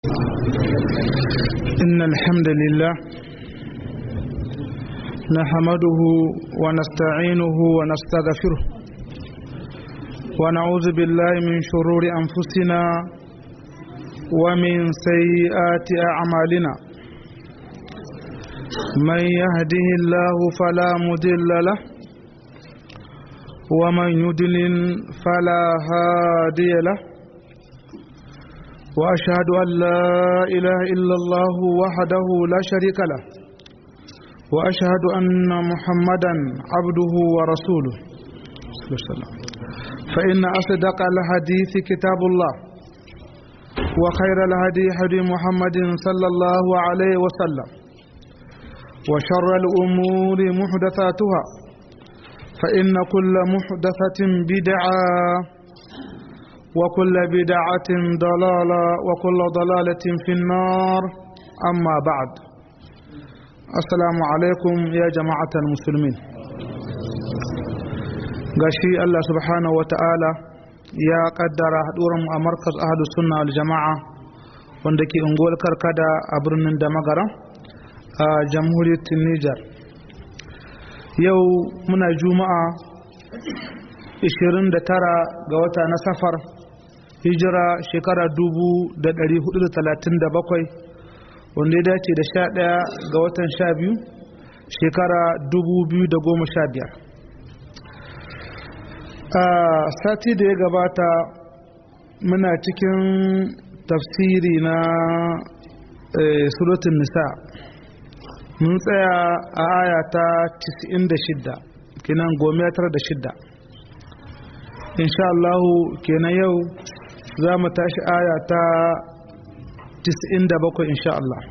إن الحمد لله نحمده ونستعينه ونستغفره ونعوذ بالله من شرور أنفسنا ومن سيئات أعمالنا من يهده الله فلا مضل له ومن يضلل فلا هادي له وأشهد أن لا إله إلا الله وحده لا شريك له وأشهد أن محمدا عبده ورسوله فإن أصدق الحديث كتاب الله وخير الهدي هدي محمد صلى الله عليه وسلم وشر الأمور محدثاتها فإن كل محدثة بدعة وكل بدعة ضلالة وكل ضلالة في النار أما بعد السلام عليكم يا جماعة المسلمين gashi Allah subhanahu wa ta'ala ya kaddara haɗuran a markaz ahadu sunna al jama'a wanda ke unguwar karkada a birnin da magara a jamhuriyar Nijar yau muna juma'a 29 ga wata na safar hijira shekara 1437 wanda ya dace da 11 ga watan 12 shekara 2015 a sati da ya gabata muna cikin tafsiri na suratun nisa mun tsaya a aya ta 96 kinan gomiyatar da shidda insha Allahu kenan yau za mu tashi aya ta 97 insha Allah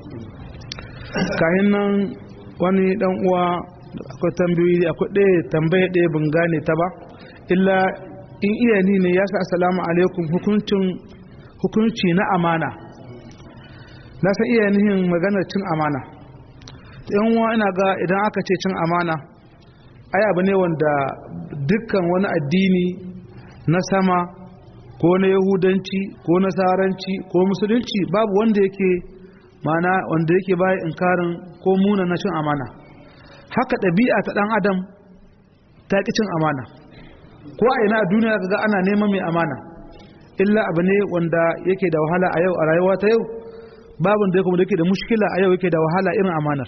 kayan nan wani dan uwa akwai tambayoyi akwai ɗaya tambaya ɗaya bin gane ta ba illa in iya ni ne ya sa assalamu alaikum hukuncin hukunci na amana na san iya nihin maganar cin amana yan uwa ina ga idan aka ce cin amana ai abu ne wanda dukkan wani addini na sama ko na yahudanci ko na saranci ko musulunci babu wanda yake mana wanda yake baya inkarin ko muna na cin amana haka ɗabi'a ta ɗan adam ta ƙi cin amana ko a ina a duniya kaga ana neman mai amana illa abu ne wanda yake da wahala a yau a rayuwa ta yau babu da kuma yake da mushkila a yau yake da wahala irin amanar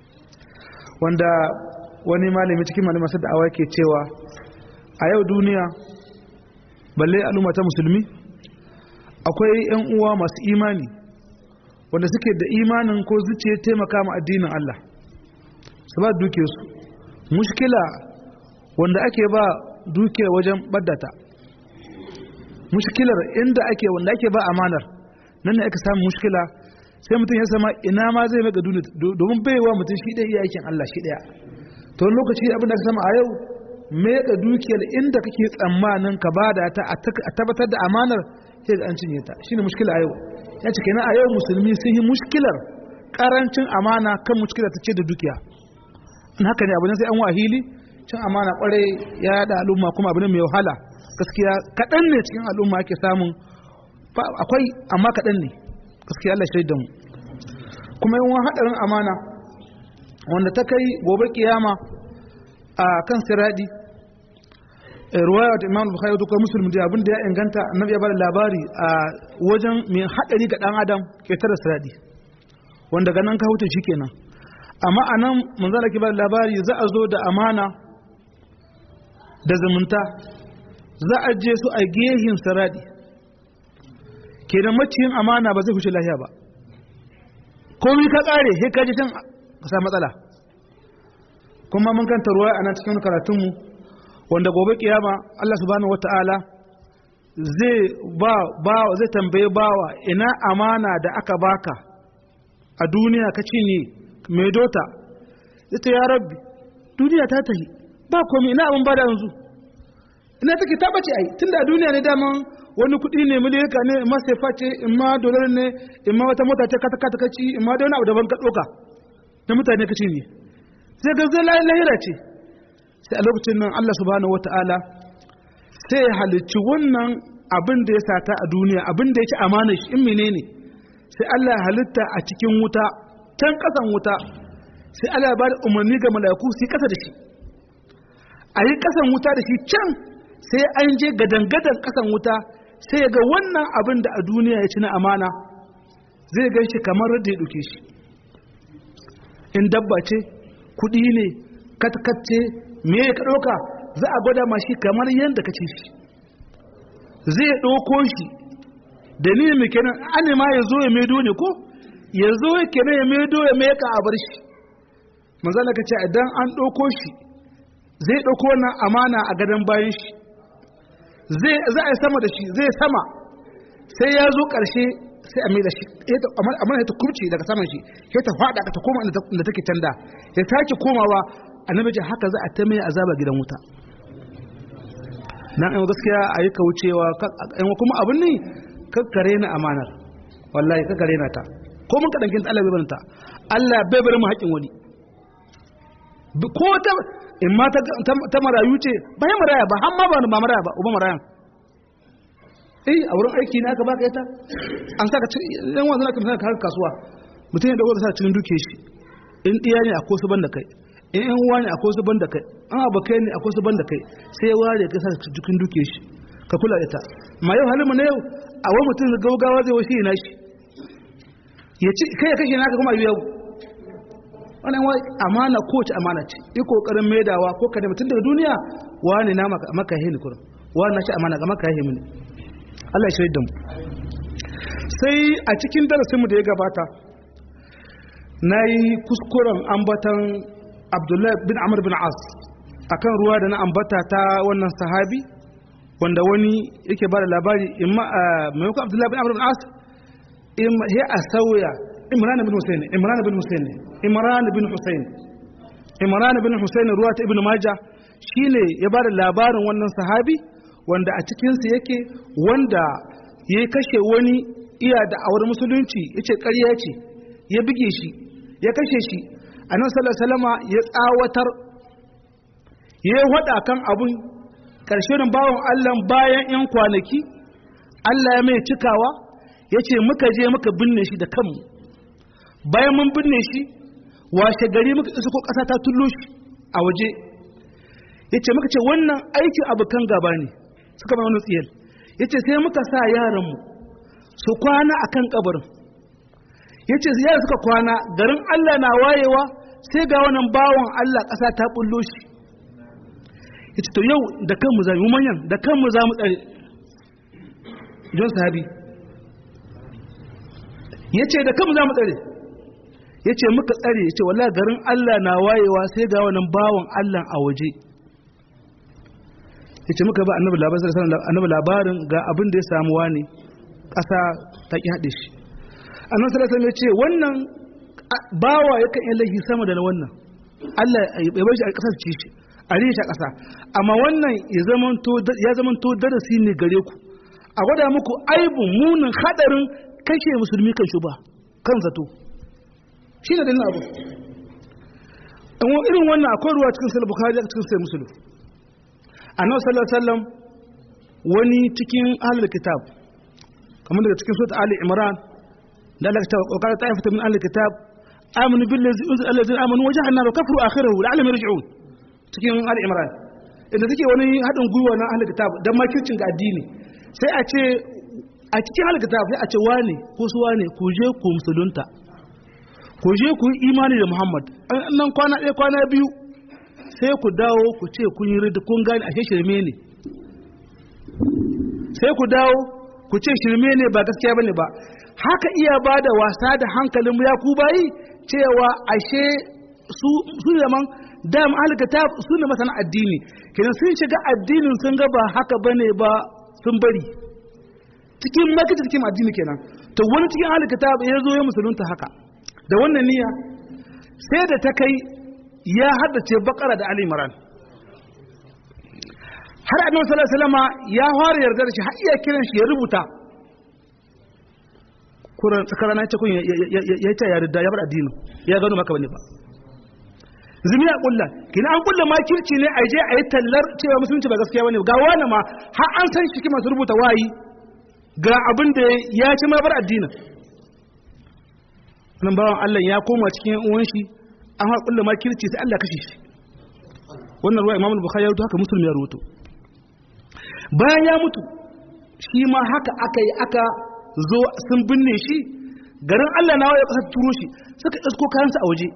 wanda wani malami cikin malama da awa ke cewa a yau duniya balle al'umma ta musulmi akwai 'yan uwa masu imani wanda suke da imanin ko zuciya taimaka ma addinin Allah su ba duke su mushkila wanda ake ba duke wajen baddata mushkilar inda ake wanda ake ba amanar nan ne aka samu mushkila sai mutum ya sama ina ma zai maka duniya domin baiwa mutum shi ɗaya iya aikin Allah shi ɗaya to lokaci abin da ka sama a yau meka dukiyar inda kake tsammanin ka bada ta a tabbatar da amanar sai ga an cinye ta shine mushkila a yau ya ce kenan a yau musulmi sun yi mushkilar karancin amana kan mushkilar ta ce da dukiya in haka ne abu ne sai an wahili cin amana kwarai ya yada al'umma kuma abu ne mai wahala gaskiya kaɗan ne cikin al'umma ake samun akwai amma kaɗan ne gaskiya Allah shaida mu kuma yawan haɗarin amana wanda ta kai gobe kiyama a kan siradi ruwaya da imam bukhari da kuma muslim da abin da ya inganta annabi ya bada labari a wajen mai hadari ga dan adam ke tara siradi wanda ganin ka huta kenan amma anan manzala ke bada labari za a zo da amana da zumunta za a je su a gehin siradi kenan maciyin amana ba zai huce lahiya ba komai ka kare sai ka ji can ka sa matsala kuma mun kanta ruwa a nan cikin karatunmu wanda gobe kiyama Allah subhanahu wata'ala zai ba ba zai tambaye bawa ina amana da aka baka a duniya ka cinye mai dota ita ya rabbi duniya ta tahi ba komai ina abin bada yanzu ina take ta bace ai tunda a duniya ne daman wani kuɗi ne miliyaka ne in ma sefa ce in ma dolar ne in ma wata mota ce kata kata kaci in ma da wani abu daban ka ɗoka na mutane ka cinye sai ga zai lahira ce sai a lokacin nan Allah subhanahu wata'ala sai ya halicci wannan abin da ya sata a duniya abin da yake amana shi in menene sai Allah ya halitta a cikin wuta can kasan wuta sai Allah ya ba da umarni ga mala'iku su yi kasa da shi a yi kasan wuta da shi can sai an je gadangadan kasan wuta sai ga wannan abin da a duniya ya ci na amana zai gan shi kamar da ya ɗauke shi in dabba ce kuɗi ne katkacce me ka ɗauka za a gwada ma shi kamar yadda ka ce shi zai ɗauko shi da ni mai kenan an ma ya zo ya maido ne ko ya zo ya kenan ya maido ya meka a bar shi manzala ka ce idan an ɗauko shi zai ɗauko wannan amana a gadon bayan shi zai za a yi sama da shi zai sama sai ya zo ƙarshe sai a mai da shi amma ya ta kurce daga saman shi ya ta faɗa ta koma inda take canda ya sake komawa annabi ce haka za a ta mai azaba gidan wuta na ɗan gaskiya a yi kaucewa kuma abin ne kakkare na amanar wallahi kakkare na ta ko mun kaɗan kin Allah bai banta Allah bai bari mu haƙin wani ko ta in ma ta marayu ce ba ya maraya ba har ma ba ma maraya ba uba marayan eh a wurin aiki ne aka baka ita an saka yan wanzu na kamar ka kasuwa mutum ya dago da sa cikin duke shi in diya ne akwai su banda kai in yan uwa ne akwai su banda kai an abokai ne akwai su banda kai sai ya ware ka sa cikin duke shi ka kula da ita ma yau halin mu na yau a wani mutum gaugawa zai wasu yana shi ya ci kai ya kashe naka kuma yau wannan wai amana ko ce amana ce yi kokarin maidawa ko ka da mutum daga duniya wani na maka hini kurin wani na ci amana ga maka hini ne Allah ya shirya da mu sai a cikin darasinmu da ya gabata na yi kuskuren ambatan abdullahi bin amr bin as akan ruwa da na ambata ta wannan sahabi wanda wani yake ba da labari maimakon abdullahi bin amr bin as ya a sauya imran bin husayn imran bin husayn imran bin husayn imran bin husayn ruwa ta ibnu majah shine ya ba da labarin wannan sahabi wanda a cikinsu yake wanda ya kashe wani iya da awar musulunci ya ce ƙarya ce ya buge shi ya kashe shi a nan salama ya tsawatar ya yi waɗa kan abin ƙarshen bawan allah bayan 'yan kwanaki allah ya mai cikawa ya ce muka je muka binne shi da kanmu bayan mun binne shi washe gari muka isa ko ƙasa ta tullo shi a waje ya ce muka ce wannan aikin abokan gaba ne suka ba wani tsiyar ya ce sai muka sa yaranmu su kwana a kan kabarin ya ce yara suka kwana garin allah na wayewa sai ga wannan bawan allah ƙasa ta bullo shi ya ce to yau da kanmu za mu manyan da kanmu za mu tsare john sahabi ya ce da kanmu za mu tsare ya ce muka tsare ya ce wala garin allah na wayewa sai ga wannan bawan allah a waje yace muka ba annabi labarin annabi labarin ga abin da ya samu wani ƙasa ta ki haɗe shi annabi sallallahu alaihi wasallam ce wannan bawa yakan yi laifi sama da wannan Allah ya bar shi a ƙasar ci shi a rike shi a ƙasa amma wannan ya zamanto ya zamanto darasi ne gare ku a gwada muku aibun munin hadarin kashe musulmi kan shuba kan zato shi ne dalilin abu irin wannan akwai ruwa cikin sahih bukhari cikin sahih muslim annabi sallallahu alaihi wasallam wani cikin ahlul kitab kamar daga cikin sura ali imran da Allah ta qala ta'ifatu min ahlul kitab amanu billazi unzila allazina amanu wa jahannama wa kafaru akhirahu la'allahum yarji'un cikin ali imran inda take wani hadin gwiwa na ahlul kitab dan makircin ga addini sai a ce a cikin ahlul kitab sai a ce wane ko su wane ku je ku musulunta ku je ku yi imani da muhammad nan kwana ɗaya kwana biyu sai ku dawo ku ce kun yi rida kun gane ashe shirme ne sai ku dawo ku ce shirme ne ba gaskiya bane ba haka iya ba da wasa da hankalin ya ku bayi cewa ashe su su zaman dam alkitab su ne masana addini kenan sun shiga addinin sun ga ba haka bane ba sun bari cikin makita cikin addini kenan to wani cikin alkitab ya zo ya musulunta haka da wannan niyya sai da ta kai ya haddace bakara da Ali Imran har annabi sallallahu alaihi wasallam ya fara yarda da shi har iya kiran shi ya rubuta Kuran tsakara na ce kun ya ta yarda ya bar addini ya gano maka bane ba zumi ya kulla kina an kulla makirci ne a je a yi tallar cewa musulunci ba gaskiya bane ga wani ma har an san shi masu rubuta wayi ga abin da ya ci ma bar addinin nan bawan Allah ya koma cikin uwan shi an haƙa kulla ma kirci sai Allah kashe shi wannan ruwa Imam Bukhari ya rubuta haka Muslim ya rubuta bayan ya mutu shi ma haka aka yi aka zo sun binne shi garin Allah na ya kasar turo shi suka isko kayansa a waje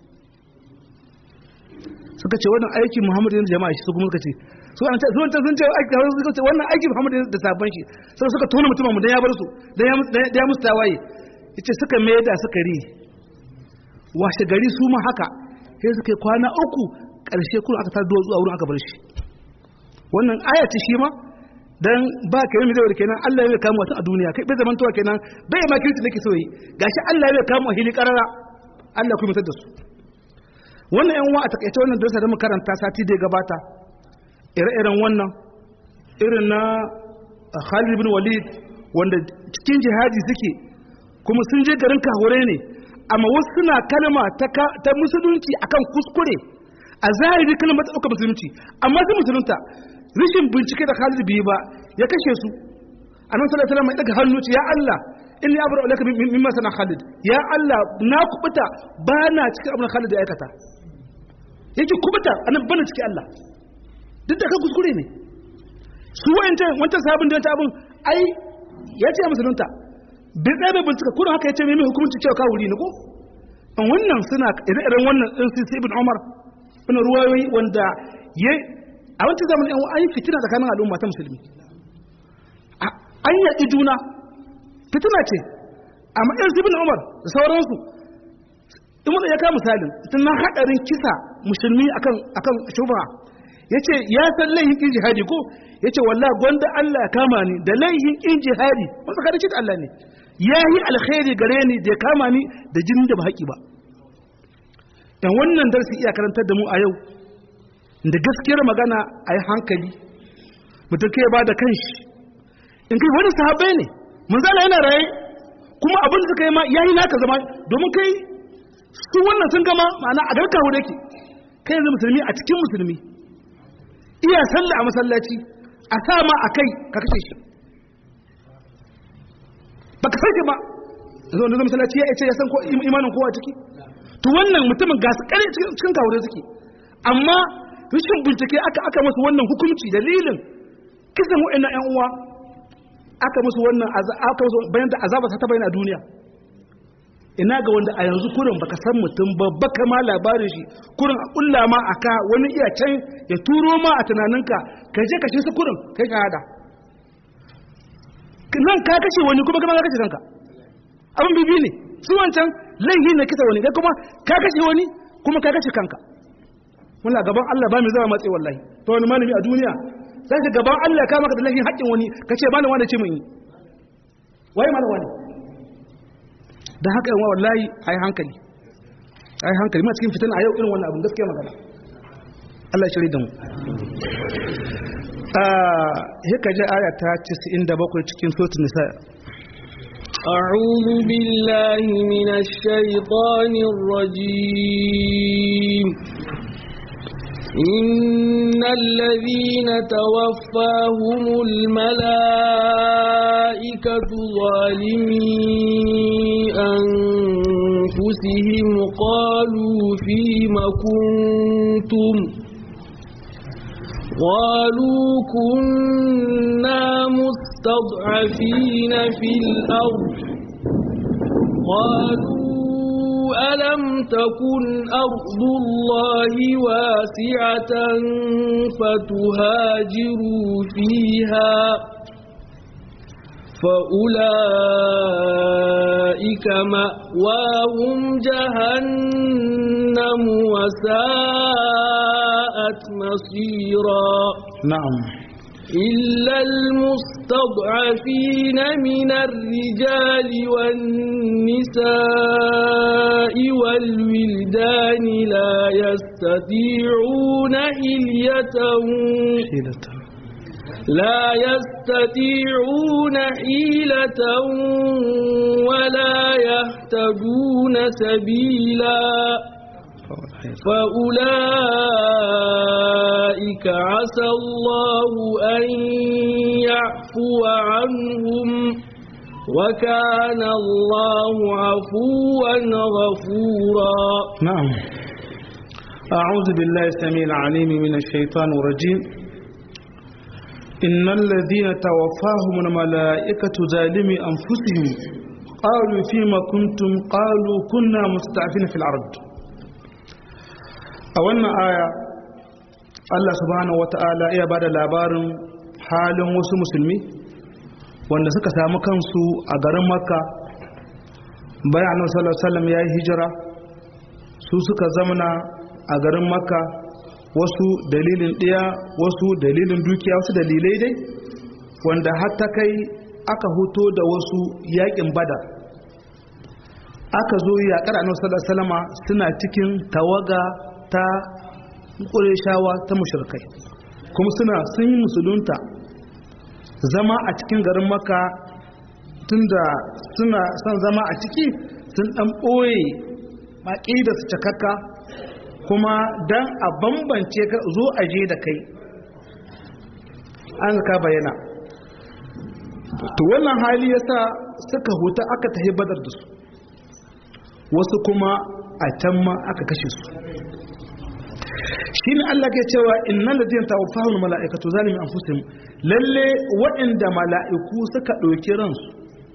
suka ce wannan aiki Muhammadu da jama'a shi su kuma suka ce su an ce sun ce sun ce aiki suka ce wannan aiki Muhammadu da sabon shi sai suka tona mutumin mu dan ya bar su dan ya dan ya musu tawaye yace suka mai da suka ri washe gari su ma haka sai suka yi kwana uku karshe kun aka tar zuwa wurin aka bar shi wannan aya ce shi ma dan ba ka yi mai kenan Allah ya kama wata a duniya kai bai zaman towa kenan bai ma kirki nake so yi gashi Allah ya kama hili karara Allah kuma mutar da su wannan yan uwa a takaice wannan dosa da makaranta sati da ya gabata ire-iren wannan irin na Khalid bin Walid wanda cikin jihadi suke kuma sun je garin kahure ne amma wasu suna kalma ta musulunci akan kuskure a zahiri kalmar ta ɗauka musulunci amma su musulunta rishin bincike da Khalid bai ba ya kashe su annabi sallallahu alaihi wasallam ya daga hannu ce ya Allah inni abru laka mimma sana Khalid ya Allah na kubuta ba na cikin abin Khalid da aikata yake kubuta annabi bana cikin Allah duk da kan kuskure ne su wayancan wancan sabon da wancan abin ai ya ce musulunta bai tsaye bai bincika kuma haka ya ce mai hukunci cewa ka wuri ne ko wannan suna ire-iren wannan din sai ibn Umar wani ruwayoyi wanda ya a wancan zamanin yan an yi fitina tsakanin al'umma ta musulmi an yaƙi juna fitina ce amma yan zibin umar da sauransu in wanda ya kama misalin na haɗarin kisa musulmi akan akan shubha ya ce ya san laihin ƙin jihadi ko ya ce wallah gwanda Allah ya kama ni da laihin ƙin jihadi wasu kada ce da Allah ne ya yi alkhairi gare ni da ya kama ni da jinin da ba haƙi ba yan wannan darsi iya karantar da mu a yau da gaskiyar magana a yi hankali mutum kai ba da kanshi in kai wani sahabai ne manzala yana raye kuma abin da suka yi ma ya yi naka zama domin kai su wannan sun gama ma'ana a garka hu ke kai yanzu musulmi a cikin musulmi iya sallah a masallaci a sa ma a kai ka kashe shi ba ka sarki ba yanzu wanda masallaci ya ce ya san imanin kowa ciki to wannan mutumin gasu kare cikin kawure suke amma rashin bincike aka aka musu wannan hukunci dalilin kisan wa'annan ƴan uwa aka musu wannan aka musu bayan da azaba ta bayyana a duniya ina ga wanda a yanzu kurin baka san mutum ba baka ma labarin shi kurin a kulla ma aka wani iya can ya turo ma a tunaninka ka je ka su kurin kai ka hada nan ka kashe wani kuma kuma ka kashe kanka abin bibi ne su wancan laihi ne kisa wani kai kuma ka kashe wani kuma ka kashe kanka muna gaban Allah ba mu zama matsayi wallahi to wani malami a duniya sai ka gaban Allah ka maka da lahin haƙƙin wani ka ce malam wani ce mun yi wai malam wani da haka yawa wallahi ai hankali ai hankali ma cikin fitan a yau irin wannan abin gaskiya magana Allah ya shirye da mu ah haka ji aya ta 97 cikin suratul nisa أعوذ بالله من الشيطان الرجيم إن الذين توفاهم الملائكة ظالمي أنفسهم قالوا فيم كنتم قالوا كنا مستضعفين في الأرض قالوا ألم تكن أرض الله واسعة فتهاجروا فيها فأولئك مأواهم جهنم وساءت مصيرا na'am إلا المستضعفين من الرجال والنساء والولدان لا يستطيعون حلية hilatan لا يستطيعون حيلة ولا يهتدون سبيلا فأولئك عسى الله أن يعفو عنهم وكان الله عفوا غفورا نعم أعوذ بالله السميع العليم من الشيطان الرجيم إن الذين توفاهم الملائكة ظالمي أنفسهم قالوا فيما كنتم قالوا كنا مستعفين في الأرض أولنا آية Allah subhanahu wata'ala iya bada labarin halin wasu musulmi wanda suka samu kansu a garin makka bayan annabi sallallahu alaihi wasallam ya yi hijira su suka zamana a garin makka wasu dalilin ɗaya wasu dalilin dukiya wasu dalilai dai wanda har ta kai aka hoto da wasu yakin bada aka zo yaƙar annabi sallallahu alaihi wasallama suna cikin tawaga ta ƙureshawa ta mushrikai kuma suna sun yi musulunta zama a cikin garin maka tunda suna son zama a ciki sun ɗan ɓoye maƙi da su cakakka kuma don a bambance ka zo a je da kai an ka bayyana to wannan hali yasa suka huta aka tahi badar da su wasu kuma a can ma aka kashe su shine Allah ke cewa innal ladina tawaffahum malaikatu zalimi anfusihim lalle waɗanda mala'iku suka ɗauki ransu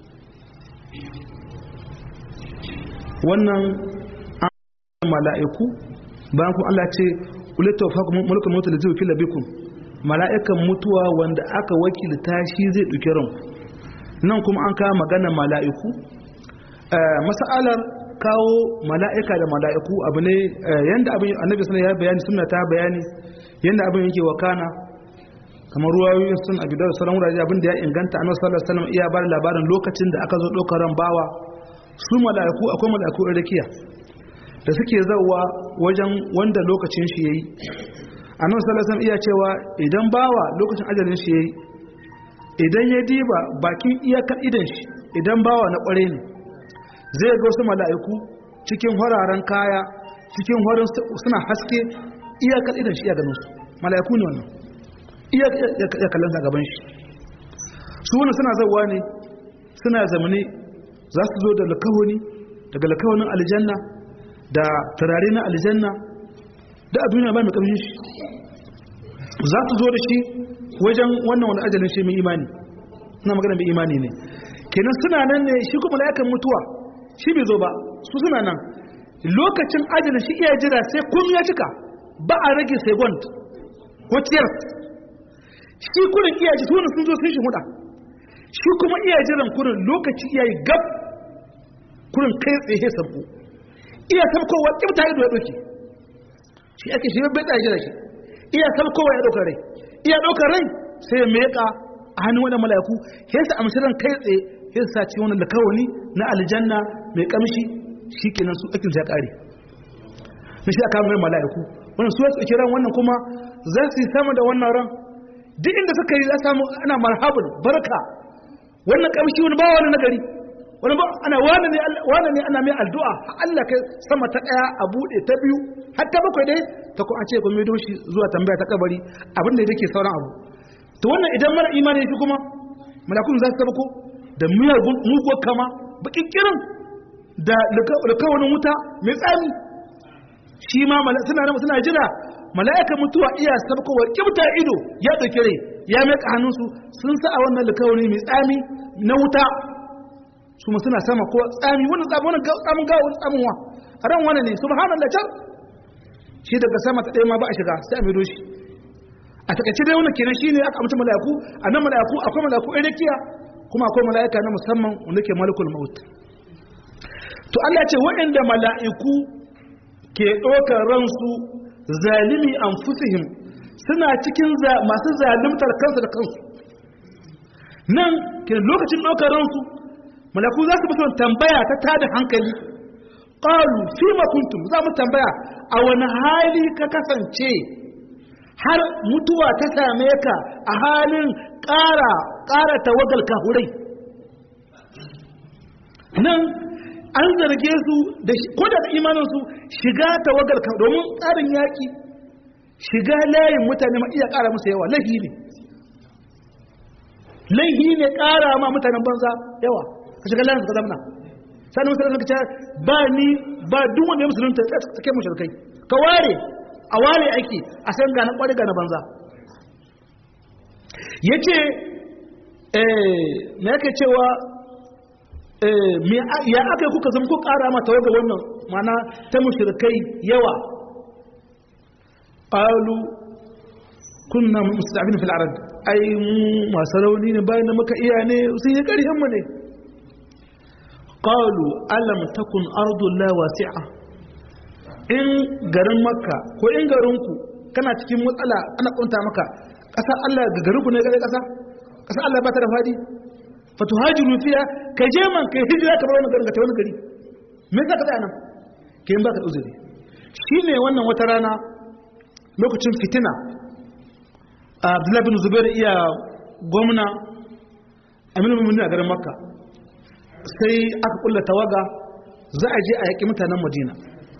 wannan mala'iku bayan kuma Allah ce ulai tawaffakum mulkul mautul ladzi wakila bikum mala'ikan mutuwa wanda aka wakilta shi zai ɗauki ranku nan kuma an kawo magana mala'iku mas'alar kawo mala'ika da mala'iku abu ne yanda abin annabi sallallahu ya bayani sunna ta bayani yanda abin yake wakana kamar ruwayoyin sun abi da sauran wurare abin da ya inganta annabi sallallahu alaihi wasallam iya bar labarin lokacin da aka zo ɗaukar ran bawa su mala'iku akwai mala'iku rakiya da suke zawa wajen wanda lokacin shi yayi annabi sallallahu alaihi wasallam iya cewa idan bawa lokacin ajalin shi yayi idan ya diba bakin iyakar idan shi idan bawa na kware ne zai ga wasu mala'iku cikin hararen kaya cikin horon suna haske iyakar idan shi iya ganin su mala'iku ne wannan iya kallon gaban shi su wani suna zauwa ne suna zamani za su zo da lakahoni daga lakahonin aljanna da turare na aljanna da a duniya ba mai kamshin shi za su zo da shi wajen wannan wani ajalin shi mai imani na magana mai imani ne kenan suna nan ne shi kuma mala'ikan mutuwa shi bai zo ba su suna nan lokacin ajalin shi iya jira sai kun ya cika ba a rage second ko tiyar shi kurin iya ji tunan sun zo sun shi huda shi kuma iya jiran kurin lokaci iya yi gab kurin kai tsaye sabko iya sabkowa kibta ido ya doke shi ake shi bai da jira shi iya sabkowa ya ɗaukar rai iya ɗaukar rai sai ya meka a hannun wani mala'iku sai su amshi ran kai tsaye sai su sace wani lakawani na aljanna mai kamshi shi kenan su akin ya kare na shi aka mai mala'iku wannan su su kiran wannan kuma za su yi sama da wannan ran duk inda suka yi za samu ana marhabun barka wannan kamshi wani bawa wani nagari wani ba ana wani ne wani ne ana mai addu'a Allah kai sama ta daya a bude ta biyu har ta bakwai dai ta ko an ce kun mai doshi zuwa tambaya ta kabari abin da yake sauran abu to wannan idan mara imani shi kuma malakun za su tabbako da miyagun muguwar kama bakin kirin da likawanin wuta mai tsami shi ma suna nan suna jira mala'ikan mutuwa iya sabkowa kibta ido ya dauke rai ya mai hannunsu sun sa a wannan likawani mai tsami na wuta su ma suna sama ko tsami wannan tsami wannan tsamin gawa wani tsamin wa a ran wani ne subhanallah can shi daga sama ta ɗaya ma ba a shiga sai a mai doshi a takaice dai wannan kenan shine aka amince mala'iku a nan mala'iku akwai mala'iku irikiya kuma akwai mala'ika na musamman wanda ke malikul maut to Allah ce waɗanda mala'iku ke ɗaukar ransu zalimi anfusihim suna cikin masu zalimtar kansu da kansu nan ke lokacin ɗaukar ransu mala'iku za su fi son tambaya ta tada hankali qalu fima kuntum za mu tambaya a wani hali ka kasance har mutuwa ta same ka a halin ƙara ƙara tawagal kahurai nan an zarge su da ko da imaninsu shiga tawagal ka domin tsarin yaƙi shiga layin mutane ma iya ƙara musu yawa laihi ne laihi ne ƙara ma mutanen banza yawa ka shiga layin ka zamna sannan musulunci ka ce ba ni ba duk wanda ya musulunta ta kai mushrikai ka ware a ware aiki a san ga na kwari ga na banza yace eh me yake cewa eh me ya aka kuka zama ku kara ma tawaga wannan mana ta mushrikai yawa qalu kunna musta'bin fil arad ai mu masu rauni ne bayan da muka iya ne sun yi ƙarfin mu ne qalu alam takun ardullahi wasi'a in garin makka ko in garin ku kana cikin matsala ana kunta maka ƙasar Allah ga garin ku ne ga ƙasa ƙasar Allah ba ta da fadi fatuhajiru fiya ka je man kai hijira ka bar wani garin ka ta wani gari me yasa ka tsaya nan ke in baka uzuri shine wannan wata rana lokacin fitina abdullahi bin zubair iya gwamna aminu mummuni a garin makka sai aka kulla tawaga za a je a yaƙi mutanen madina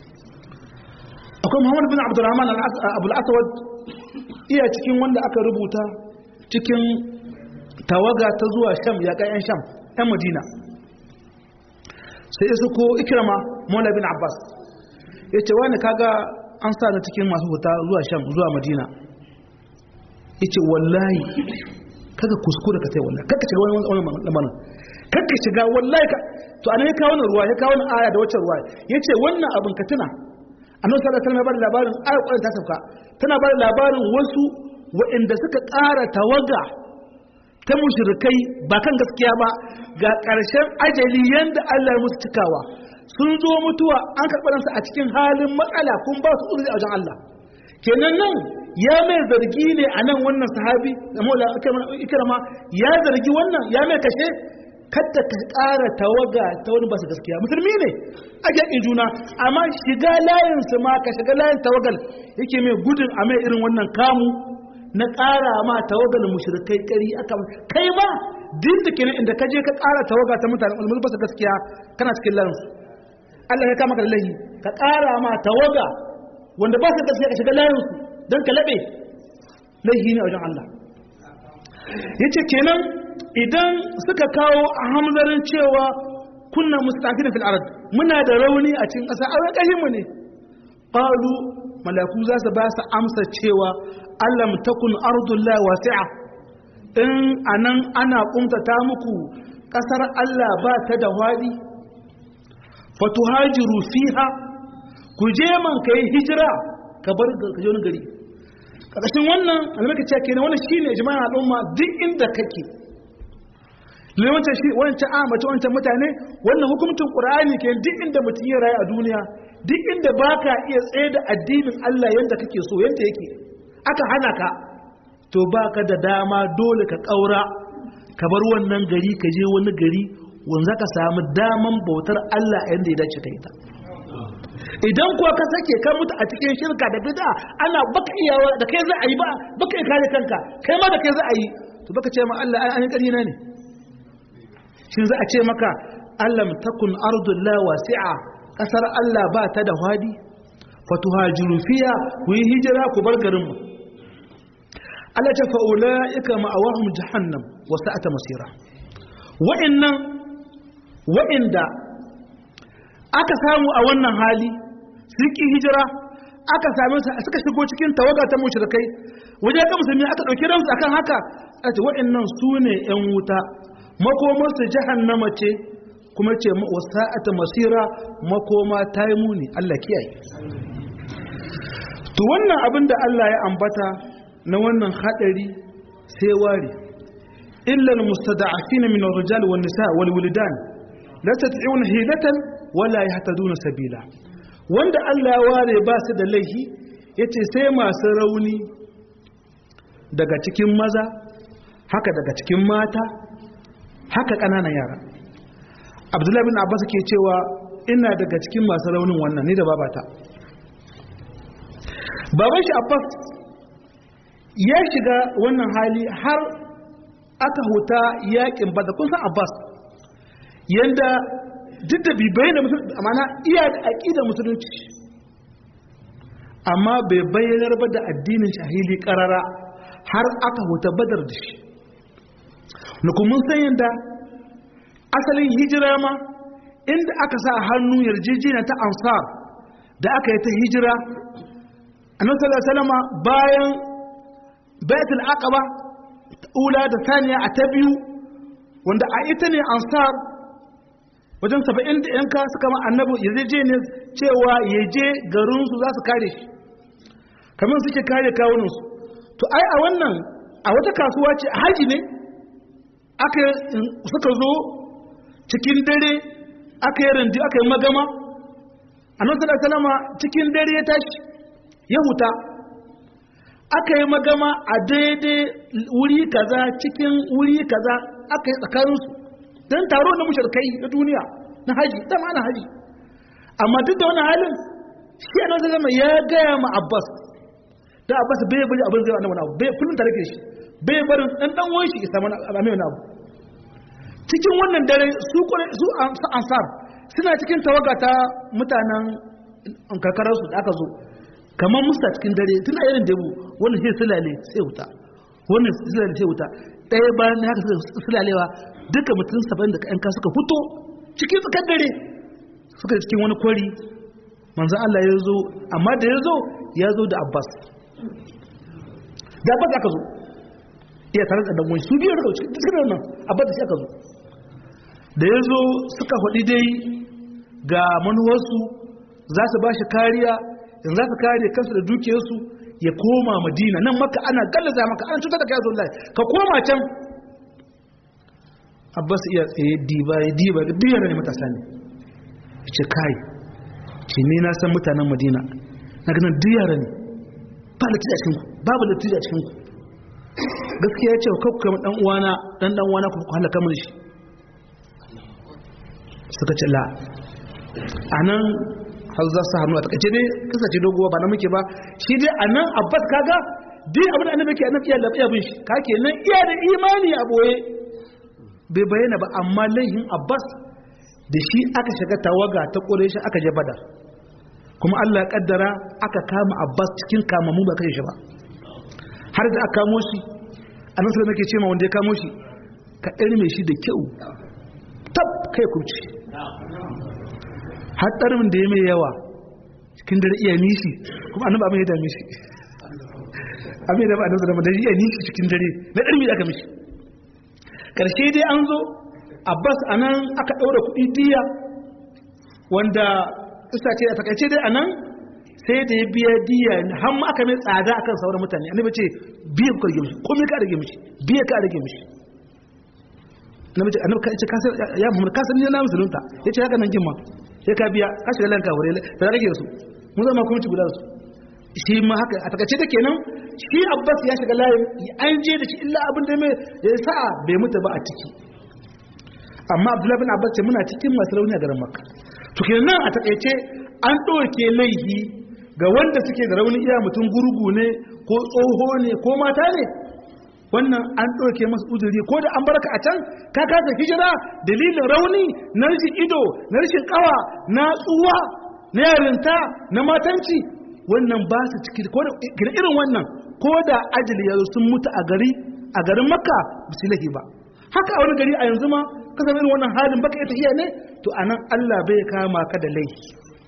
akwai muhammadu bin abdurrahman abul'asawad iya cikin wanda aka rubuta cikin tawaga ta zuwa sham yaƙa 'yan sham 'yan madina sai isu ko ikirama maula bin abbas ya ce wani kaga an sa na cikin masu huta zuwa sham zuwa madina yace wallahi kaga kuskure ka tai wallahi kaka shiga wani wani lamarin kaka shiga wallahi ka to anan ya kawo ruwa ya kawo aya da wacce ruwa yace wannan abin ka tuna annabi sallallahu alaihi wasallam ya bada labarin ayar Qur'ani ta sauka tana bada labarin wasu waɗanda suka ƙara tawaga ta mushrikai ba kan gaskiya ba ga ƙarshen ajali yanda Allah ya musu cikawa sun zo mutuwa an karɓar a cikin halin matsala kun ba su uzuri a wajen Allah kenan nan ya mai zargi ne a nan wannan sahabi da mola ikirama ya zargi wannan ya mai kashe kadda ka ƙara tawaga ta wani basu gaskiya musulmi ne ake in juna amma shiga layin su ma ka shiga layin tawagal yake mai gudun a mai irin wannan kamu na ƙara ma tawagal mushrikai ƙari aka kai ma din da kenan inda ka je ka ƙara tawaga ta mutane ulmul basu gaskiya kana cikin layin su Allah ya kama ka da lahi ka ƙara ma tawaga wanda ba su gaskiya ka shiga layin su don ka laɓe laihi ne a wajen Allah ya ce kenan idan suka kawo a hamzarin cewa kunna mustafi da fil'arad muna da rauni a cikin ƙasa a ƙahinmu ne ƙalu malaku za su ba su amsa cewa allam takun ardullah wasi'a in anan ana ƙuntata muku ƙasar Allah ba ta da waɗi fatuhajiru fiha ku je man ka yi hijira ka bar ka je wani gari ƙarƙashin wannan alamaka cewa kenan wannan shine jama'an al'umma duk inda kake wancan shi wancan a mace wancan mutane wannan hukuncin qur'ani ke duk inda mutum ya rayu a duniya duk inda baka iya tsaye da addinin Allah yanda kake so yanda yake aka hana ka to baka da dama dole ka kaura ka bar wannan gari ka je wani gari wanda ka samu daman bautar Allah yanda ya dace ka ita idan kuwa ka sake ka mutu a cikin shirka da bid'a ana baka iyawa da kai za a yi ba baka iya kare kanka kai ma da kai za a yi to baka ce ma Allah ai an ƙarfi na ne shin za a ce maka Allah takun ardullah wasi'a kasar Allah ba ta da hadi fatuhajiru fiya ku yi hijira ku bar garin mu Allah ta fa'ulaika ma'awahum jahannam wa sa'ata masira wa'annan wa'inda aka samu a wannan hali sun hijira aka same su suka shigo cikin tawaga ta mushrikai wajen ga musulmi aka dauki ransu akan haka a ce wa'annan su ne yan wuta makomar su jahannama ce kuma ce wasa'ata masira makoma ta yi muni Allah kiyaye to wannan abin da Allah ya ambata na wannan hadari sai ware illa almustada'afina min ar-rijal wan nisa wal wildan la tat'una hilatan wala yahtaduna sabila wanda Allah ya ware ba su da laifi yace sai masu rauni daga cikin maza haka daga cikin mata haka ƙananan yara Abdullahi bin Abbas ke cewa ina daga cikin masu raunin wannan ni da babata baban shi Abbas ya shiga wannan hali har aka huta yakin badar kun san Abbas yanda duk da bai da musulunci amana iya da aƙidar musulunci amma bai bayyanar ba da addinin shahili ƙarara har aka huta badar da shi na kuma san yadda asalin hijira ma inda aka sa hannu yarjejeniya ta ansar da aka yi ta hijira annabi sallallahu alaihi wasallam bayan baitul aqaba ula da saniya a ta biyu wanda a ita ne ansar wajen saba'in da yanka suka ma annabi yarjejeniya cewa ya je garinsu za su kare shi kamar suke kare kawunansu to ai a wannan a wata kasuwa ce a haji ne aka suka zo cikin dare aka yi randi aka yi magama a nan salama cikin dare ya tashi ya huta aka yi magama a daidai wuri kaza cikin wuri kaza aka yi tsakaninsu don taro na musharkai na duniya na haji dama ana haji amma duk da wani halin shi a nan salama ya gaya ma abbas da abbas bai bari abin zai wani abu bai kullum tare da shi bai barin dan dan wani shi isa mana amin wani abu cikin wannan dare su su ansar suna cikin tawaga ta mutanen karkarar su da aka zo kamar musta cikin dare tana irin debu wannan sai sulale sai wuta wannan sulale sai wuta ɗaya bayan na haka suka sulalewa duka mutum saba'in da ƴanka suka fito cikin tsakar dare suka cikin wani kwari manzan Allah ya zo amma da ya zo ya zo da Abbas da Abbas aka zo iya tare da dangon su biyar daga cikin wannan Abbas da shi aka zo da ya zo suka faɗi dai ga manuwarsu za su ba shi kariya yanzu za su kare kansu da dukiyarsu ya koma madina nan maka ana gallaza maka ana cutar da kai zuwa ka koma can abbas iya tsaye diba ya diba da biyar ne matasa ne ya ce kai ce ni na san mutanen madina na ganin diyara ne ba latija cikin ku babu latija cikin ku gaskiya ya ce kakku kama dan uwana dan dan uwana ku halaka mun shi suka ce la anan har za su hannu a takaice dai kasance doguwa ba na muke ba shi dai a nan abbas kaga duk abin da annabi ke annabi iya lafiya bin shi ka ke nan iya da imani a boye bai bayyana ba amma laihin abbas da shi aka shiga tawaga ta kore shi aka je badar kuma allah kaddara aka kama abbas cikin kamamu ba kashe shi ba har da aka kamo shi a nan sai nake ce ma wanda ya kamo shi ka ɗarme shi da kyau tab kai kurci hatsarin da ya mai yawa cikin dare iya nishi kuma annaba abin ya dame shi abin da ba a nazara da iya nishi cikin dare na ɗarmi da aka mishi ƙarshe dai an zo abbas a nan aka ɗaura kuɗi diya wanda isa ce a takaice dai a nan sai da ya biya diya har ma aka mai tsada akan sauran mutane annabi ce biya ka rage mishi komai ka rage mishi biya ka rage mishi annabi ce annabi ka ce ya muhammad ka san ni na musulunta yace haka nan gimma sai ka biya ka shiga lanka wuri da rage su mun zama kuma ci guda su shi ma haka a takace da kenan shi abbas ya shiga layin an je da shi illa abin da mai ya sa'a bai mutu ba a ciki amma abdullahi bin abbas ce muna cikin masu rauni a garin makka to kenan a takaice an ɗauke laifi ga wanda suke da rauni iya mutum gurgu ne ko tsoho ne ko mata ne wannan an ɗauke masu uzuri ko da an barka a can ka kasa hijira dalilin rauni na rashin ido na rashin kawa na tsuwa na yarinta na matanci wannan ba su ciki ko da irin wannan ko da ajali ya sun mutu a gari a garin makka ba su lahi ba haka a wani gari a yanzu ma ka irin wannan halin baka ita iya ne to anan Allah bai kama ka da laifi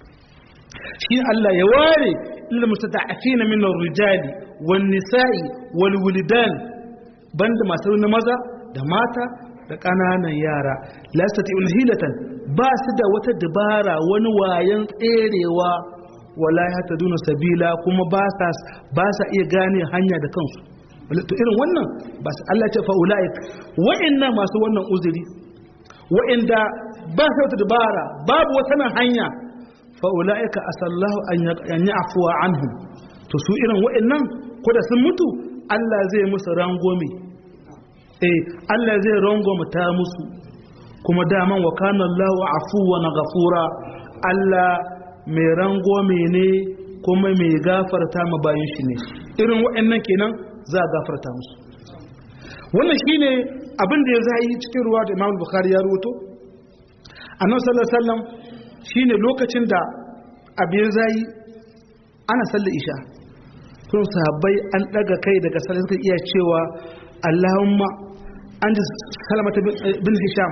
shi Allah ya ware lil mustata'afina min ar-rijali wan nisa'i wal wildan banda masu na maza da mata da ƙananan yara lastati hilatan ba su da wata dabara wani wayan tserewa wala ya ta duna sabila kuma ba sa iya gane hanya da kansu to irin wannan ba su Allah ce fa ulaik wa'annan masu wannan uzuri wa'anda ba su wata dabara babu wata nan hanya fa ulaika asallahu an ya'fuwa anhum to su irin wa'annan ko da sun mutu Allah zai musu rangome eh Allah zai rangome ta musu kuma daman wa kana Allahu afuwan ghafura Allah mai rangome ne kuma mai gafarta ma bayan shi ne irin waɗannan kenan za a gafarta musu wannan shine abin da ya zai cikin ruwa da Imam Bukhari ya ruwato Annabi sallallahu alaihi wasallam shine lokacin da abin zai ana sallar isha sun sahabbai an daga kai daga sallar suka iya cewa Allahumma an ji salamata bin Hisham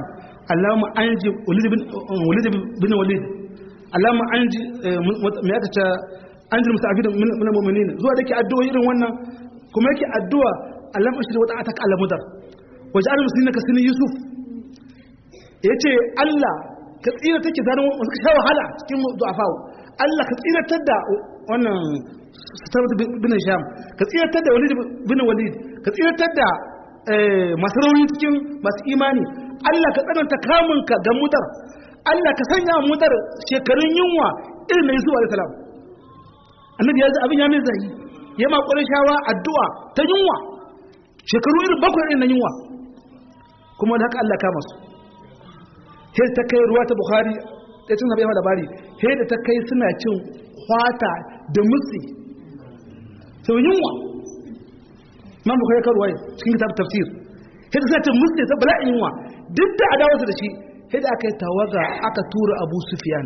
Allahumma anji walid bin walid bin walid Allahumma anji me aka ce anji musta'afid min mu'minin zuwa dake addu'a irin wannan kuma yake addu'a Allahumma ashhadu wa ta'ataka ala mudar waj'al muslimina ka sinin yusuf yace Allah ka tsira take zanen wasu sha wahala cikin du'afawo Allah ka tsiratar da wannan sabat bin sham ka tsiratar da walid bin walid ka tsiratar da masu rauni cikin masu imani Allah ka tsananta kamunka ga mutar Allah ka sanya mutar shekarun yunwa irin na Yusuf alaihi salam annabi ya ji abin ya mai zai ya ma shawa addu'a ta yunwa shekaru irin bakwai irin na yunwa kuma da haka Allah kama su sai ta kai ruwa ta Bukhari ya cin sabai labari sai da ta kai suna cin kwata da mutsi sau yunwa man Bukhari ka ruwaya cikin kitab tafsir sai da suna cin mutsi ta bala'in yunwa duk da adawarsa da shi sai da aka yi tawaga aka tura Abu Sufyan